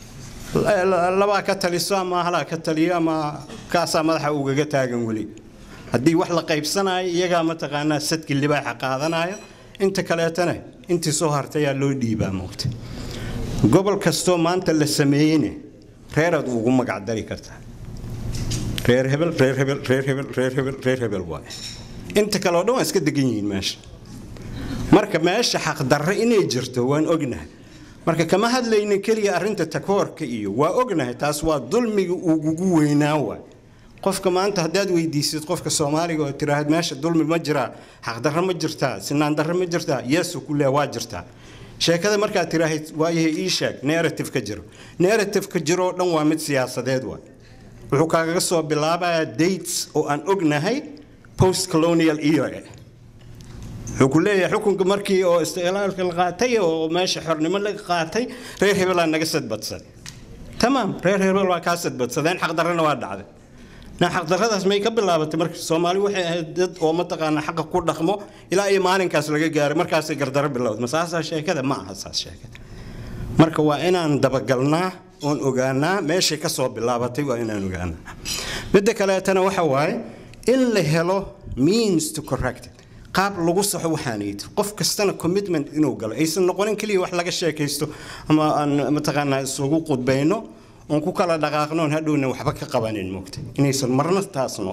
labaa ka taliso ama halaa ka taliyo ama kaasaa madaxa ugaga taagan weli haddii wax la qaybsanayo iyagaa mataqaanaa sadki libaaxa qaadanayo inta kaleetana intii soo hartayaa loo dhiibaa moogta gobol kastoo maanta la sameeyeyne reeraad ugu magacdari kartaa reer hebel reer hebel reer hebel reer hebel reer hebel waaye inta kale oo dhan waa iska degan yihiin meesha marka meesha xaqdarre inay jirto waan ognahay marka kama hadlaynin keliya arrinta takoorka iyo waa ognahay taas waa dulmiga ugugu weynaa waay qofka maanta haddaad weydiisid qofka soomaaliga oo tiraahad meesha dulmi ma jiraa xaqdarro ma jirtaa sinaan darro ma jirtaa yeesu ku leh waa jirtaa sheekada markaad tiraahid waayahay ii sheeg narrative ka jiro narrative ka jiroo dhan waa mid siyaasadeed waay wuxuu kaagaga soo bilaabayaa dates oo aan ognahay post colonial era wuxuu ku leeyahay xukunka markii oo istiqlaalka la qaatay oo meesha xornimo laga qaatay reer hebelaa naga sadbadsaday tamaam reer hebel waa kaa sadbadsadeen xaqdarrana waa dhacday na xaqdarradaas may ka bilaabatay marka soomaali waxay ahayd dad oo mataqaana xaqa ku dhaqmo ilaa iyo maalinkaas laga gaaray markaasay gardarro bilowday ma saasaa sheekada ma aha saas sheekada marka waa inaan dabagalnaa oon ogaanaa meeshay ka soo bilaabatay waa inaan ogaanaa midda kaleetana waxa waaye in la helo means to correct it qaab lagu saxo waxaanay tir qof kastana commitment inuu galo aysan noqonin keliya wax laga sheekaysto ama aan mataqaanaa isugu qudbayno oon ku kala dhaqaaqnoon hadhowna waxba ka qabanin moogta inaysan marna taasno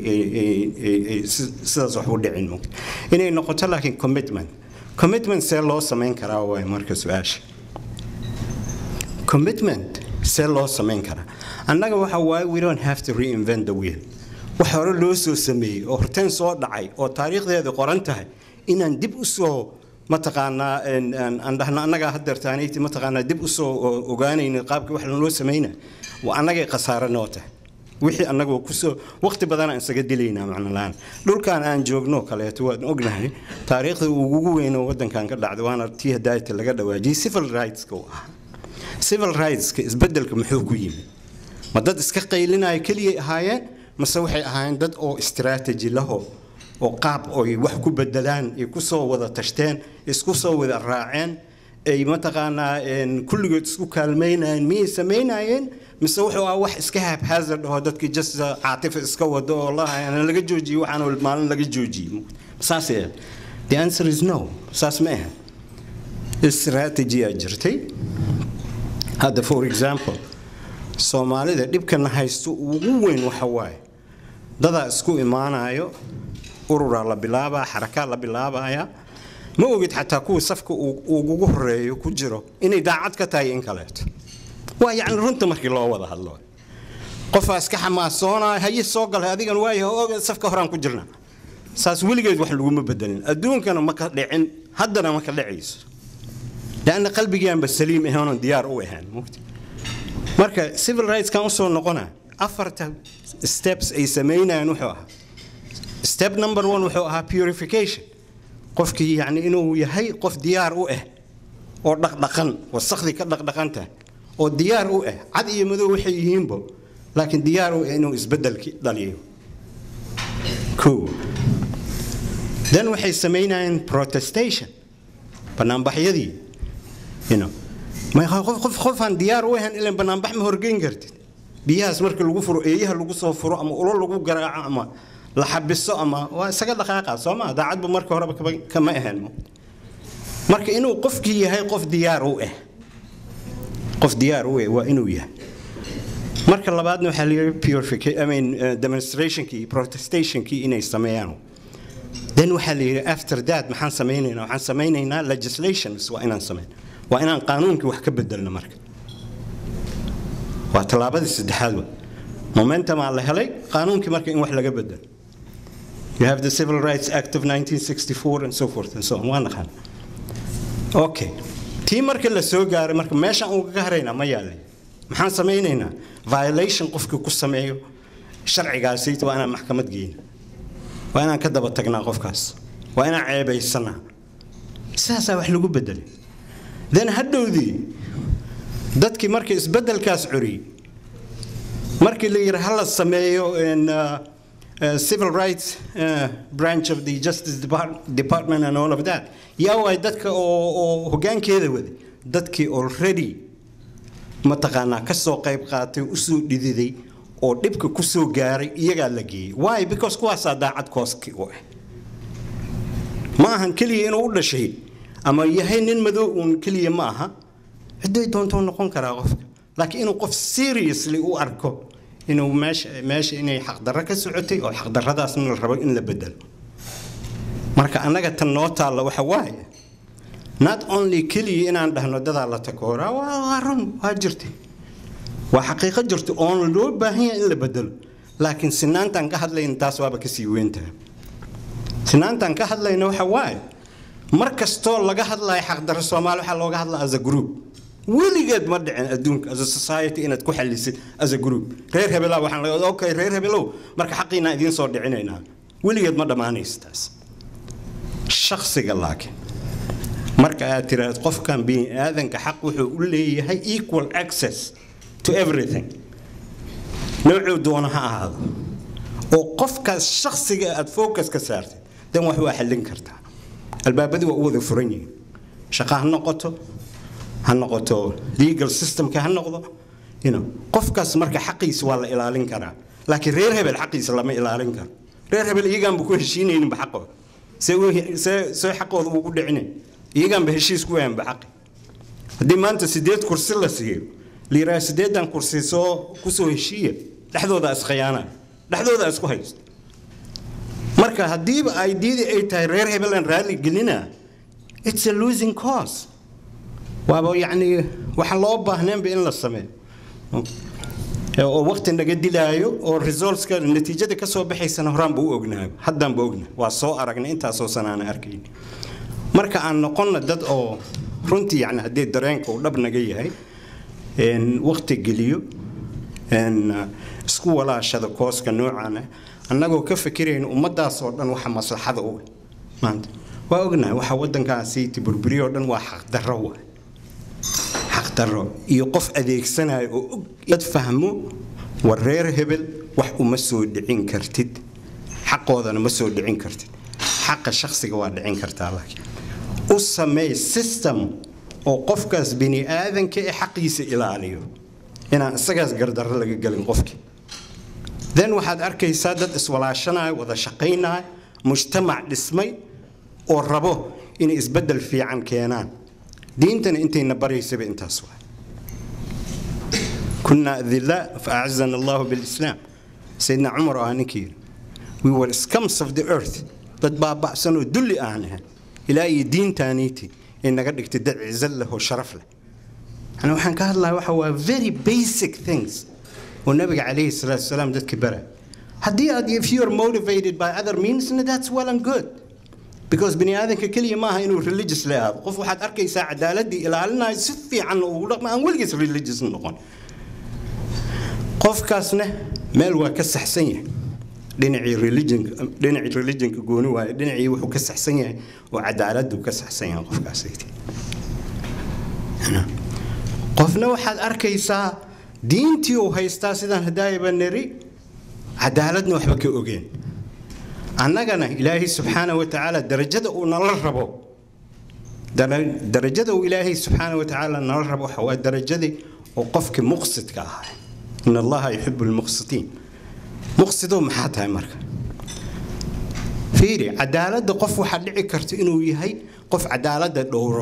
sidaas wax u dhicin moogta inay noqoto laakiin commitment commitment see loo samayn karaa waay marka su-aasha commitment see loo samayn karaa annaga waxa waaye we don't have to reinvent the wheel wax hore loo soo sameeyey oo horteen soo dhacay oo taariikhdeeda qoran tahay inaan dib u soo mataqaanaa aan dhahna annagaa hadeertaanayti mataqaanaa dib u soo ogaanayna qaabkii wax loo samayna waa annagay khasaare noo tahay wixii annagoo kusoo waqti badan aan isaga dilaynaa macnolaan dhulkan aan joogno kaleeto waan ognahay taariikhda ugu weyn oo waddankan ka dhacday waana tii hadaayta laga dhawaajiyey civil rightska u ahaa civil rightska isbeddelka muxuu ku yimid ma dad iska qaylinaya keliyay ahaayeen mase waxay ahaayeen dad oo strategy laho oo qaab oy wax ku bedelaan ay ku soo wada tashteen isku soo wada raaceen ay mataqaanaa kulligood isku kaalmaynayeen miyay samaynayeen mise wuxuu ah wax iska haphazard oo dadkii just caatifa iska wado oo lahaana laga joojiyo waxaan maalin laga joojiyey saas ee the answer is no saas ma ahan strategy aa jirtay hadda for example soomaalida dhibkana haysto ugu weyn waxa waaye dadaa isku imaanayo ururaa la bilaabaa xarakaa la bilaabaya ma ogid xataa kuwa safka uu- ugu horeeyo ku jiro inay daacad ka tahay in kaleeto waa yacni runta markii loo wada hadlo qofaa iska xamaasoonaya haye soo galay adigan waayaha oga safka horaan ku jirna saas weligeed wax laguma bedelin adduunkana ma ka dhicin haddana ma ka dhicayso lanna qalbigaanba saliim ahoonan diyaar u ahaan mugti marka civil rightskan usoo noqona afarta steps ay samaynayaan wuxuu ahaa step number one wuxuu ahaa purification qofkii yacni inuu yahay qof diyaar u ah oo dhaqdhaqan wasakhdii ka dhaqdhaqan tahay oo diyaar u ah cad iyo madow waxay yihiinbo laakiin diyaar u ah inuu isbeddelki dhaliyo kow then waxay samaynayeen protestation banaanbaxyadii you know ma qof qof qofaan diyaar u ahayn ilan banaanbax ma horgeyn kartid biyahaas marka lagu furo eeyaha lagu soo furo ama ulo lagu garaaco ama la xabiso ama waa isaga dhaqaaqa soo ma daacadba marka horeba kama- kama ahayn marka inuu qofkii yahay qof diyaar u ah qof diyaar u ah waa inuu yahay marka labaadna waxaa la yidhi purification I mean uh, demonstrationkii protestationkii inay sameeyaan then waxaa la yidhi after that maxaan samaynaynaa waxaan samaynaynaa legislations waa inaan samayn waa inaan qaanuunkii wax ka bedelno marka waa tallaabadii saddexaad wa momentumaa la helay qaanuunkii marka in wax laga bedelo you have the civil rights act of 1964 and so forth and so on waa naqaan okay tii marka la soo gaaray marka meeshaan ugaga haraynaa ma yaalay maxaan samaynaynaa violation qofkii ku sameeyo sharcigaasi waa inaan maxkamad geyna waa inaan ka daba tagnaa qofkaas waa inaan ceebaysanaa sidaasaa wax lagu bedelay then hadhowdii dadkii marka isbeddelkaas curiyey markii la yidhi hala sameeyo in, uh, uh, civil rights uh, branch of the justice Depart- department and all of that yaa waay dadka oo oo hoggaankeeda waday dadkii already mataqaanaa ka soo qayb qaatay usoo dhididay oo dhibka ku soo gaaray iyagaa la geeyey why because kuwaasaa daacad kooski u ah ma ahan keliya inuu u dhashay ama yahay nin madow uun keliya ma aha ciday doontuu noqon karaa qofka laakiin inuu qof seriously u arko inuu meesha meesha inay xaqdarro ka socotay oo xaqdarradaasna la rabo in la bedelo marka annaga tan noo taalla waxa waaye not only keliya inaan dhahno dadaa la takooraa waa waa run waa jirtay waa xaqiiqo jirta oon loo baahan yahay in la bedelo laakiin sinaantaan ka hadlayna taas waaba kasii weyntahay sinaantaan ka hadlayna waxa waaye mar kastoo laga hadlayo xaqdarro soomaali waxaa looga hadlaa as a group weligeed ma dhicin adduunka as a society inaad ku xalisid as a group reer hebelaa waxaan la okay reer hebelow marka xaqiinaa idiin soo dhicinaynaa weligeed ma dhammaanayso taas shakhsiga laakiin marka aad tiraahdo qofkan bini aadanka xaq wuxuu u leeyahay equal access to everything noocuu doono ha ahaado oo qofkaas shakhsiga aad focus ka saartid dan wax waa xallin kartaa albaabadii waa u wada furan yihiin shaqo ha noqoto ha noqoto legal systemka ha noqdo you know, qofkaas marka xaqiisa waa la ilaalin karaa laakiin reer hebel xaqiisa lama ilaalin karo reer hebel iyagaanba ku heshiinayninba xaqooda see u- see see xaqooda ugu dhicinayn iyagaanba heshiis ku wayanba xaqi haddii maanta sideed kursi la siiyo la yidhaha sideedan kursi soo kusoo heshiiya dhexdooda iskhiyaanaa dhexdooda isku haysto marka haddiiba ideadii ay tahay reer hebelan raalli gelina it's a losing cause waaba yacni waxa loo baahneenba in la sameeyo oo waqti naga dilaayo oo resultska natiijada ka soo baxaysana horaanba u ognahay haddaanba ognahay waa soo aragnay intaasoo sanaana arkayn marka aan noqonna dad oo runtii yani haddii dareenka uu dhab naga yahay een, waqti geliyo een, isku walaashada kooska noocaana annagoo ka fikirayna ummadaas oo dhan waxa maslaxada u ah maanta waa ognahay waxa waddankaasi tiburburiyo oo dhan waa xaqdarro waay xaqdarro iyo qof adeegsanayo oo og dad fahmo war reer hebel wax uma soo dhicin kartid xaqoodana ma soo dhicin kartid xaqa shakhsiga waa dhicin kartaa laakiin u sameey system oo qofkaas bini aadanka ee xaqiisa ilaaliyo inaan isagaas gardarro laga gelin qofkii then waxaad arkaysaa dad iswalaashanaya wada shaqaynaya mujtamac dhismay oo rabo inay isbeddel fiican keenaan diintana intayna baraysaba intaas waay كنا أذلاء فأعزنا الله بالإسلام سيدنا عمر آنكير we were scums of the earth dad baaba'sanoo dulli aan ahayn ilaa iyo diintaaniiti ay naga dhigtay dad cizo leh oo sharaf leh yani waxaan ka hadlaya waxa waa very basic things oo nabiga calayhi salaatu wasalaam dadka bara haddii aad if you are motivated by other means that's well and good because bini aadanka keliya maaha inuu religious la aado qof waxaad arkaysaa cadaaladii ilaalinayo si fiican ugu dhaqma aan weligiis religious noqon qofkaasna meel waa ka saxsan yahay dhinacii religionka dhinacii religionka gooni waaye dhinacii wuxuu ka saxsan yahay oo cadaaladdu ka saxsan yahay qofkaasayte qofna waxaad arkaysaa diintii uu haystaa sidaan hadaayaba neri cadaaladna waxba ka ogeen annagana ilaahay subxaana wa tacaala darajada uu nala rabo darajada uu ilaahay subxaana wa tacaala nala rabo waxa waa darajadii oo qofkii muqsidka ahaa in allaha yuxibu lmuqsitiin muqsidow maxaa tahay marka fiiri cadaaladda qof waxaa dhici karta inuu yahay qof cadaaladda dhowro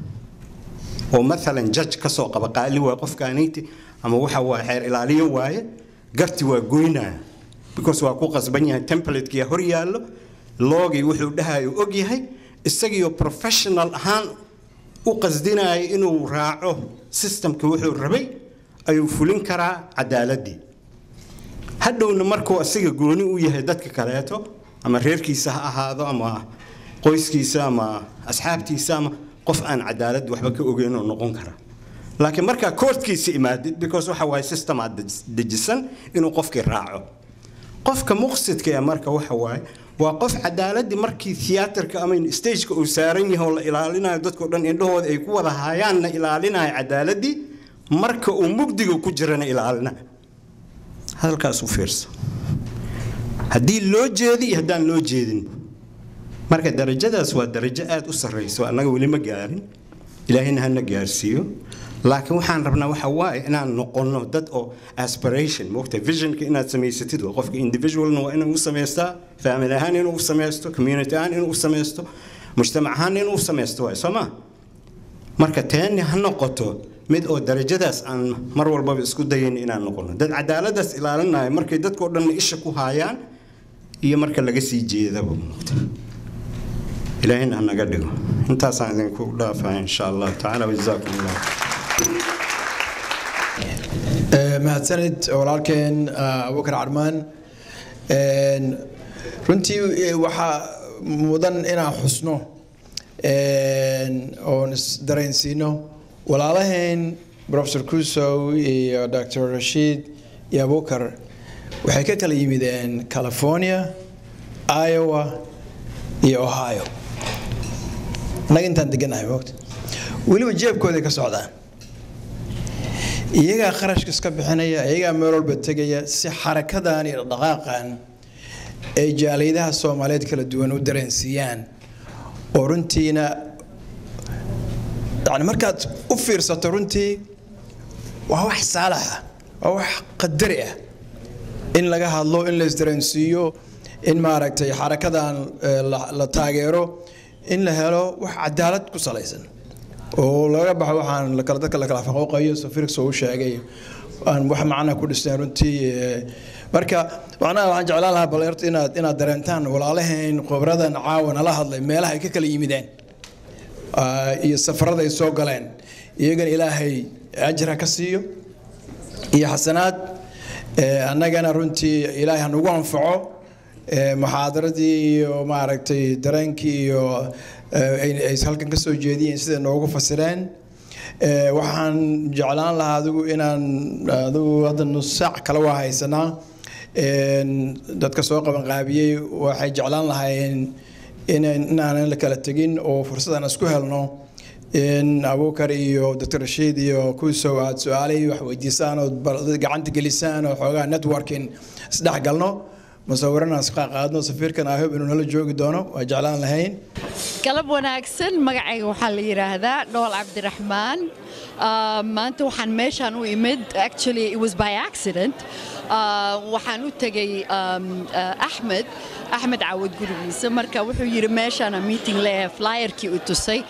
oo maalan judge ka soo qaba qaali waa qofkaaniyti ama waxa waa xeer ilaaliyo waaye garti waa goynaya because waa ku qasban yahay templatekiya hor yaallo loogii wuxuu dhahayo og yahay isagiioo professional ahaan u qasdinaya inuu raaco systemka wuxuu rabay ayuu fulin karaa cadaaladii hadhowna markuu asiga gooni u yahay dadka kaleeto ama reerkiisa ha ahaado ama qoyskiisa ama asxaabtiisa ama qof aan cadaalad waxba ka ogeyn oo noqon kara laakiin markaa koortkiisa imaadid because waxa waaye system aad dejisan inuu qofkii raaco qofka muqsidka ee marka waxa waaye waa qof cadaaladii markii thiyaatarka ama stageka uu saaran yahay oo la ilaalinayo dadkao dhan indhahooda ay ku wada haayaanna ilaalinayo cadaaladii marka uu mugdiga ku jirana ilaalinayo hadalkaas u fiirsa haddii loo jeedi iyo haddaan loo jeedin marka darajadaas waa darajo aad u sarrayso annaga weli ma gaarin ilaahayna hana gaarsiiyo laakiin waxaan rabnaa waxa waaye inaan noqonno dad oo aspiration moogta visionka inaad samaysatid waa qofka individualna waa inuu u samaystaa family ahaan inuu u samaysto community ahaan inuu u samaysto mujtamac ahaan inuu u samaysto waay soo maa marka teeni ha noqoto mid oo darajadaas aan mar walbaba isku dayayn inaan noqono dad cadaaladaas ilaalinayo markay dadkao dhanna isha ku haayaan iyo marka laga sii jeedaba moogta ilaahayna hanaga dhigo intaasaan idinku dhaafaa insha allah tacaala wajazaakum allah mahadsanid walaalkeen abubakar carmaan runtii waxaa mudan inaan xusno oon isdareensiino walaalaheen professor kusow iyo dr rashiid iyo abubakar waxay ka kala yimideen california iowa iyo ohio annaga intaan deganahay moogta weliba jeebkooday ka socdaan iyagaa kharashka iska bixinaya iyagaa meel walba tegaya si xarakadan iyo dhaqaaqan ay jaaliyadaha soomaaliyeed kala duwan u dareensiiyaan oo runtiina yani markaad u fiirsato runtii waa wax saalaxa waa wax qadari ah in laga hadlo in la isdareensiiyo in maaragtay xarakadan la taageero in la helo wax cadaalad ku salaysan oo laga baxo waxaan kala dadka la kala faquuqayo safirks uu sheegay aan wax macna ku dhisnay runtii marka macnaha waxaan jeclaan lahaa bal inaad inaad dareentaan walaalaheen khibradan caawa nala hadlay meelaha ay ka kala yimideen iyo safarada ay soo galeen iyagana ilaahay ajra ka siiyo iyo xasanaad annagana runtii ilaahay hanugu anfaco muxaadaradii iyo maaragtay dareenkii iyo ay halkan ka soo jeediyeen sida noogu fasireen waxaan jeclaan lahaa adigu inaan adigu hadda nus saac kale waa haysanaa dadka soo qaban qaabiyey waxay jeclaan lahaayeen inaanan la kala tegin oo fursadaan isku helno in abuukar iyo dr rashiid iyo kusow aad su-aalihii wax weydiisaan oo gacanta gelisaan oo xoogaa networking isdhex galno musawirana isqa qaadno safiirkan ahob inuu nala joogi doono waa jeclaan lahayn galab wanaagsan magacayga waxaa la yidhaahdaa dhool cabdiraxmaan maanta waxaan meeshaan u imid actually it was by accident waxaan u tegay axmed axmed caawad gurigiisa marka wuxuu yidhi meeshaana meeting leeyahay flyerkii u tusay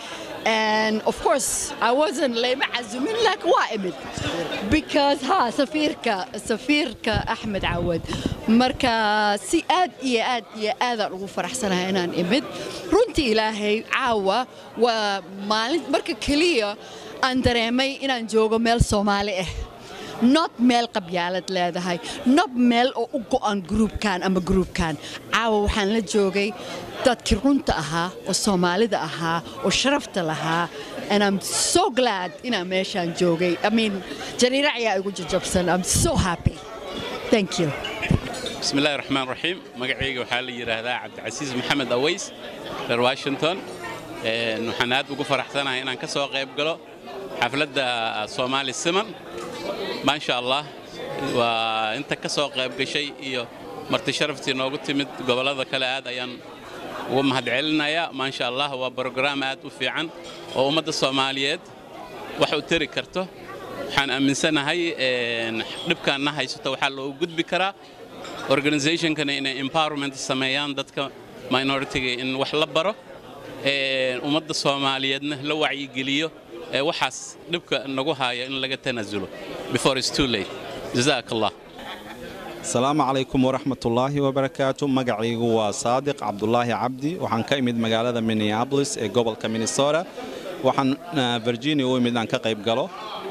And of course, I wasn't lama azumin like wa'imid because ha safirka safirka Ahmed Awad marka si aad iyo aad iyo aad aan ugu faraxsanahay inaan imid runtii ilaahay caawa waa maalin marka keliya aan dareemay inaan joogo meel Soomaali ah not meel qabyaalad leedahay not meel oo u go'an gruubkan ama gruubkan caawa waxaan la joogay dadkii runta ahaa oo soomaalida ahaa oo sharafta lahaa and I'm so glad inaan meeshaan joogay I mean jariira ayaa igu jajabsan I'm so happy thank you بسم الله الرحمن الرحيم مقعيق وحال يراهدا عبد العزيز محمد أويس في واشنطن إن waxaan aad ugu faraxsanahay inaan ka soo qayb galo xafladda Soomaali Siman ma sha Allah waa inta ka soo qayb gashay iyo marti sharaftii noogu timid gobolada kale aad ayaan ugu mahadcelinayaa ma sha Allah waa program aad u fiican oo ummadda Soomaaliyeed wax u tari karto waxaan aaminsanahay dhibkaanna haysato waxaa loogu gudbi karaa organizationkana inay empowerment sameeyaan dadka minoritiga in wax la baro ummadda soomaaliyeedna la wacyigeliyo waxaas dhibka nagu haya in laga tanaasulo before it's too late jazaak allah asalaamu calaykum waraxmatullaahi wabarakaatu magacaygu waa saadiq cabdulaahi cabdi waxaan ka imid magaalada minneabolis ee gobolka minnesota waxaan virginia u imid aan ka qayb galo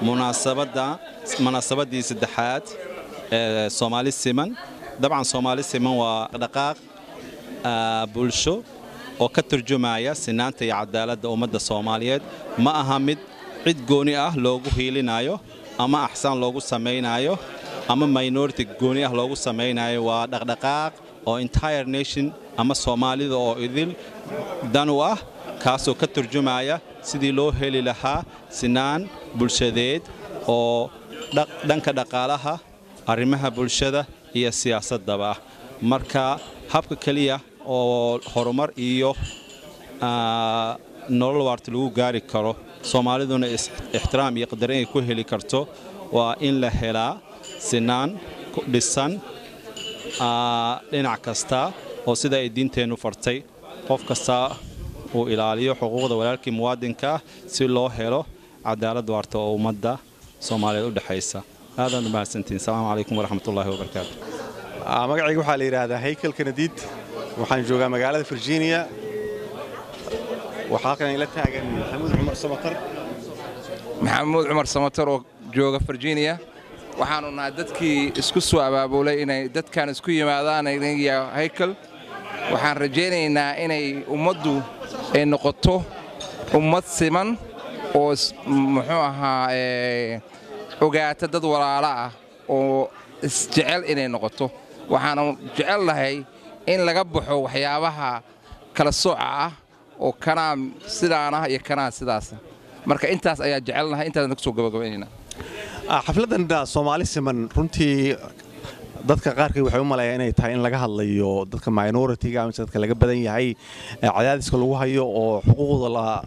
munaasabaddii saddexaad ee soomaali siman dabcan soomaali siman waa dhaqaaq bulsho oo ka turjumaya sinaanta iyo cadaaladda ummadda soomaaliyeed ma aha mid cid gooni ah loogu hiilinayo ama axsaan loogu samaynayo ama minority gooni ah loogu samaynayo waa dhaqdhaqaaq oo entire nation ama soomaalida oo idil dan u ah kaasoo ka turjumaya sidii loo heli lahaa sinaan bulshadeed oo dhanka dhaqaalaha arrimaha bulshada iyo siyaasaddaba ah marka habka keliya oo horumar iyo nolol waarta lagu gaari karo soomaaliduna ixtiraam iyo qadarin ay ku heli karto waa in la helaa sinaan dhisan dhinac kasta oo sida ay diinteennu fartay qof kasta uu ilaaliyo xuquuqda walaalkii muwaadinka ah si loo helo cadaalad waarta oo ummadda soomaaliyeed u dhexaysa aadaan u mahadsantihin asalaamu calaykum waraxmatullaahi wabarakaatu magacayga waxaa la yidhaahdaa haykel kanadiid waxaan joogaa magaalada virginia waxaa halkan ila taagan maxamuud cumar samatar maxamuud cumar samatar oo jooga virginia waxaanu nahay dadkii isku soo abaabulay inay dadkan isku yimaadaan aniga haykel waxaan rajaynaynaa inay ummaddu ay noqoto ummad siman oo muxuu ahaa ogaata dad walaalo ah oo isjecel inay noqoto waxaanu jecel lahay in laga baxo waxyaabaha kala sooca ah oo kanaa sidaanah iyo kanaa sidaasa marka intaas ayaa jecelnahay intaasna kusoo gabagabaynaynaa xafladdan soomaali siman runtii dadka qaarkii waxay u maleeyaa inay tahay in laga hadlayo dadka minoritiga mise dadka laga badan yahay cadaadiska lagu hayo oo xuquuqda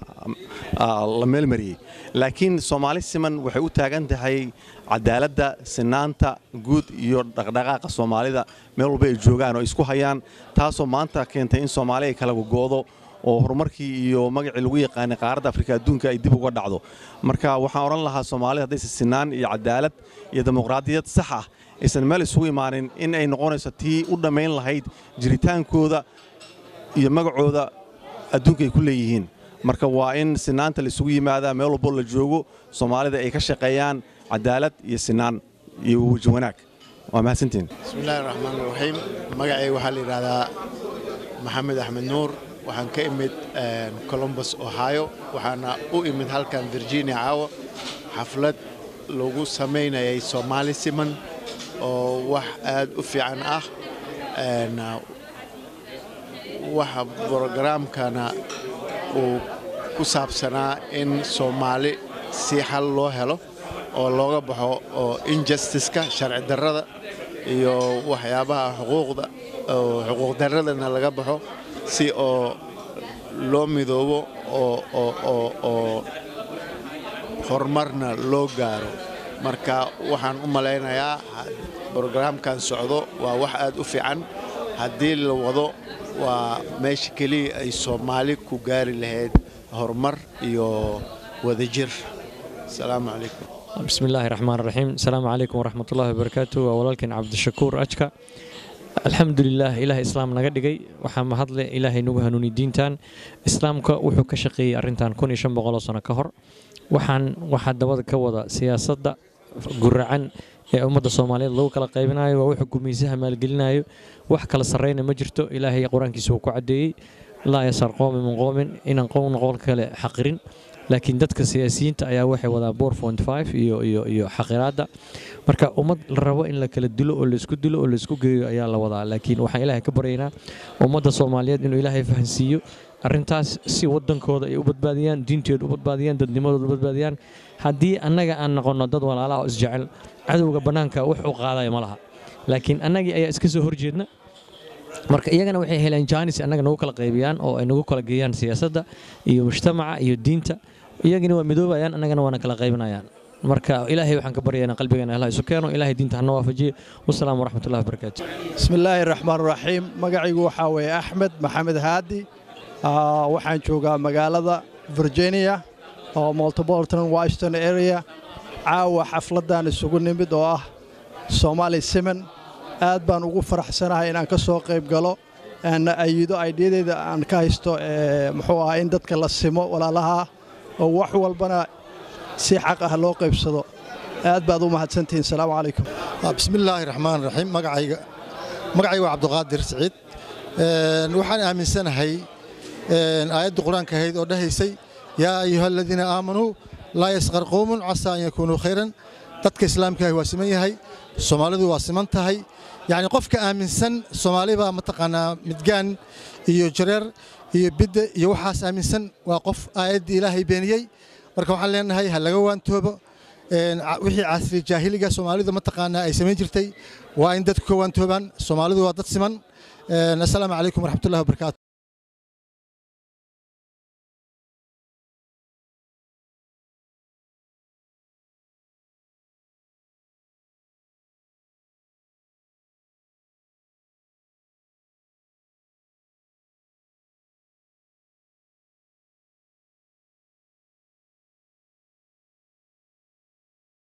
la meelmariyey laakiin soomaali siman waxay u taagan tahay cadaaladda sinaanta guud iyo dhaqdhaqaaqa soomaalida meel walba ay joogaan oo isku hayaan taasoo maanta keentay in soomaali ay kala gogo'do oo horumarkii iyo magacii lagu yaqaanay qaaradda afrika adduunka ay dib uga dhacdo marka waxaan odhan lahaa soomaalida haddayse sinaan iyo cadaalad iyo dimuqraadiyad sax ah aysan meel isugu imaanin in ay noqonayso tii u dhammayn lahayd jiritaankooda iyo magacooda adduunka ay ku leeyihiin marka waa in sinaanta la isugu yimaadaa meel walboo la joogo soomaalida ay ka shaqeeyaan cadaalad iyo sinaan iyo weji wanaag waa mahadsantiin bismillahi raxmaan raxiim magacay waxaa la yidhaahdaa maxamed axmed nuur waxaan ka imid colombus ohio waxaana u imid halkan virginia caawa xaflad lagu samaynayay soomaali siman oo wax aad u fiican ah waxa brogaraamkana uu ku saabsanaa in soomaali si xal loo helo oo looga baxo oo injustiska sharci darrada iyo waxyaabaha xuquuqda xuquuq darradana laga baxo si oo loo midoobo oo horumarna loo gaaro marka waxaan u malaynayaa brogaraamkan socdo waa wax aad u fiican haddii la wado waa meesha keliya ay soomaali ku gaari lahayd horumar iyo wadajir asalaamu calaykum بسم الله الرحمن الرحيم السلام عليكم ورحمة الله وبركاته ولكن عبد الشكور أجكا الحمد لله إله إسلام نقدقي وحام هضل إلهي نوغ هنوني دينتان إسلامك وحو كشقي أرنتان كون إشان بغلو سنة كهر وحان وحاد دواد كوضا سياسة قرعان ee ummadda soomaaliyeed lagu kala qaybinayo waa wuxuu gumaysaha maalgelinayo wax kala sarreyna ma jirto ilaahay qur-aankiisa uu ku caddeeyey laa yasar qoomi min qoomin inaan qowna qowl kale xaqirin laakiin dadka siyaasiyiinta ayaa waxay wadaa bor point five iyo iyo iyo xaqiraadda marka ummad la rabo in la kala dilo oo laisku dilo oo laisku geeyo ayaa la wadaa laakiin waxaan ilaahay ka baryaynaa ummadda soomaaliyeed inuu ilaahay fahansiiyo arrintaas si wadankooda ay u badbaadiyaan diintooda u badbaadiyaan dadnimadooda u badbaadiyaan haddii annaga aan noqonno dad walaalaha oo isjecel cadowga bannaanka wax u qaadaya ma laha laakiin annagii ayaa iska soo horjeedna marka iyagana waxay heleen jaanis annaga nagu kala qaybiyaan oo ay nagu kala geeyaan siyaasadda iyo mujtamaca iyo diinta iyagina waa midoobayaan annagana waana kala qaybinayaan marka ilaahay waxaan ka baryaynaa qalbigeena allah isu keeno ilaahay diinta hana waafajiyo wasalaamu waraxmatullahi wabarakaatu بسم الله الرحمن الرحيم magacaygu waxaa weeye axmed maxamed haadi Ah, waxaan joogaa magaalada virginia oo multipolitan washington area caawa xafladan isugu nimid oo ah somali siman aad baan ugu faraxsanahay inaan ka soo qayb galo aan ayido aydiyadeeda aan ka haysto ee, muxuu ahaa in dadka la simo walaalaha oo wax walbana si xaq ah loo qaybsado aad baad u mahadsantihiin salaamu calaykum بسم الله الرحمن الرحيم magacayga magacayga waa cabdiqaadir siciid Een, waxaan aaminsanahay een, aayadda qur-aanka ahayd oo dhahaysay yaa ayuha aladiina aamanuu laa yasqar qowmun casaa an yakuunuu khayran dadka islaamkaahi waa siman yahay soomaalidu waa siman tahay yacni qofka aaminsan soomaali baa mataqaanaa midgaan iyo jareer iyo bidda iyo waxaas aaminsan waa qof aayaddii ilaahay beeniyey marka waxaan leenahay ha laga waantoobo Een, ca- wixii casri jaahiliga soomaalidu mataqaanaa ay samayn jirtay waa in dadku ka waantoobaan soomaalidu waa dad siman Een, assalaamu calaykum waraxmatullahi wabarakaatu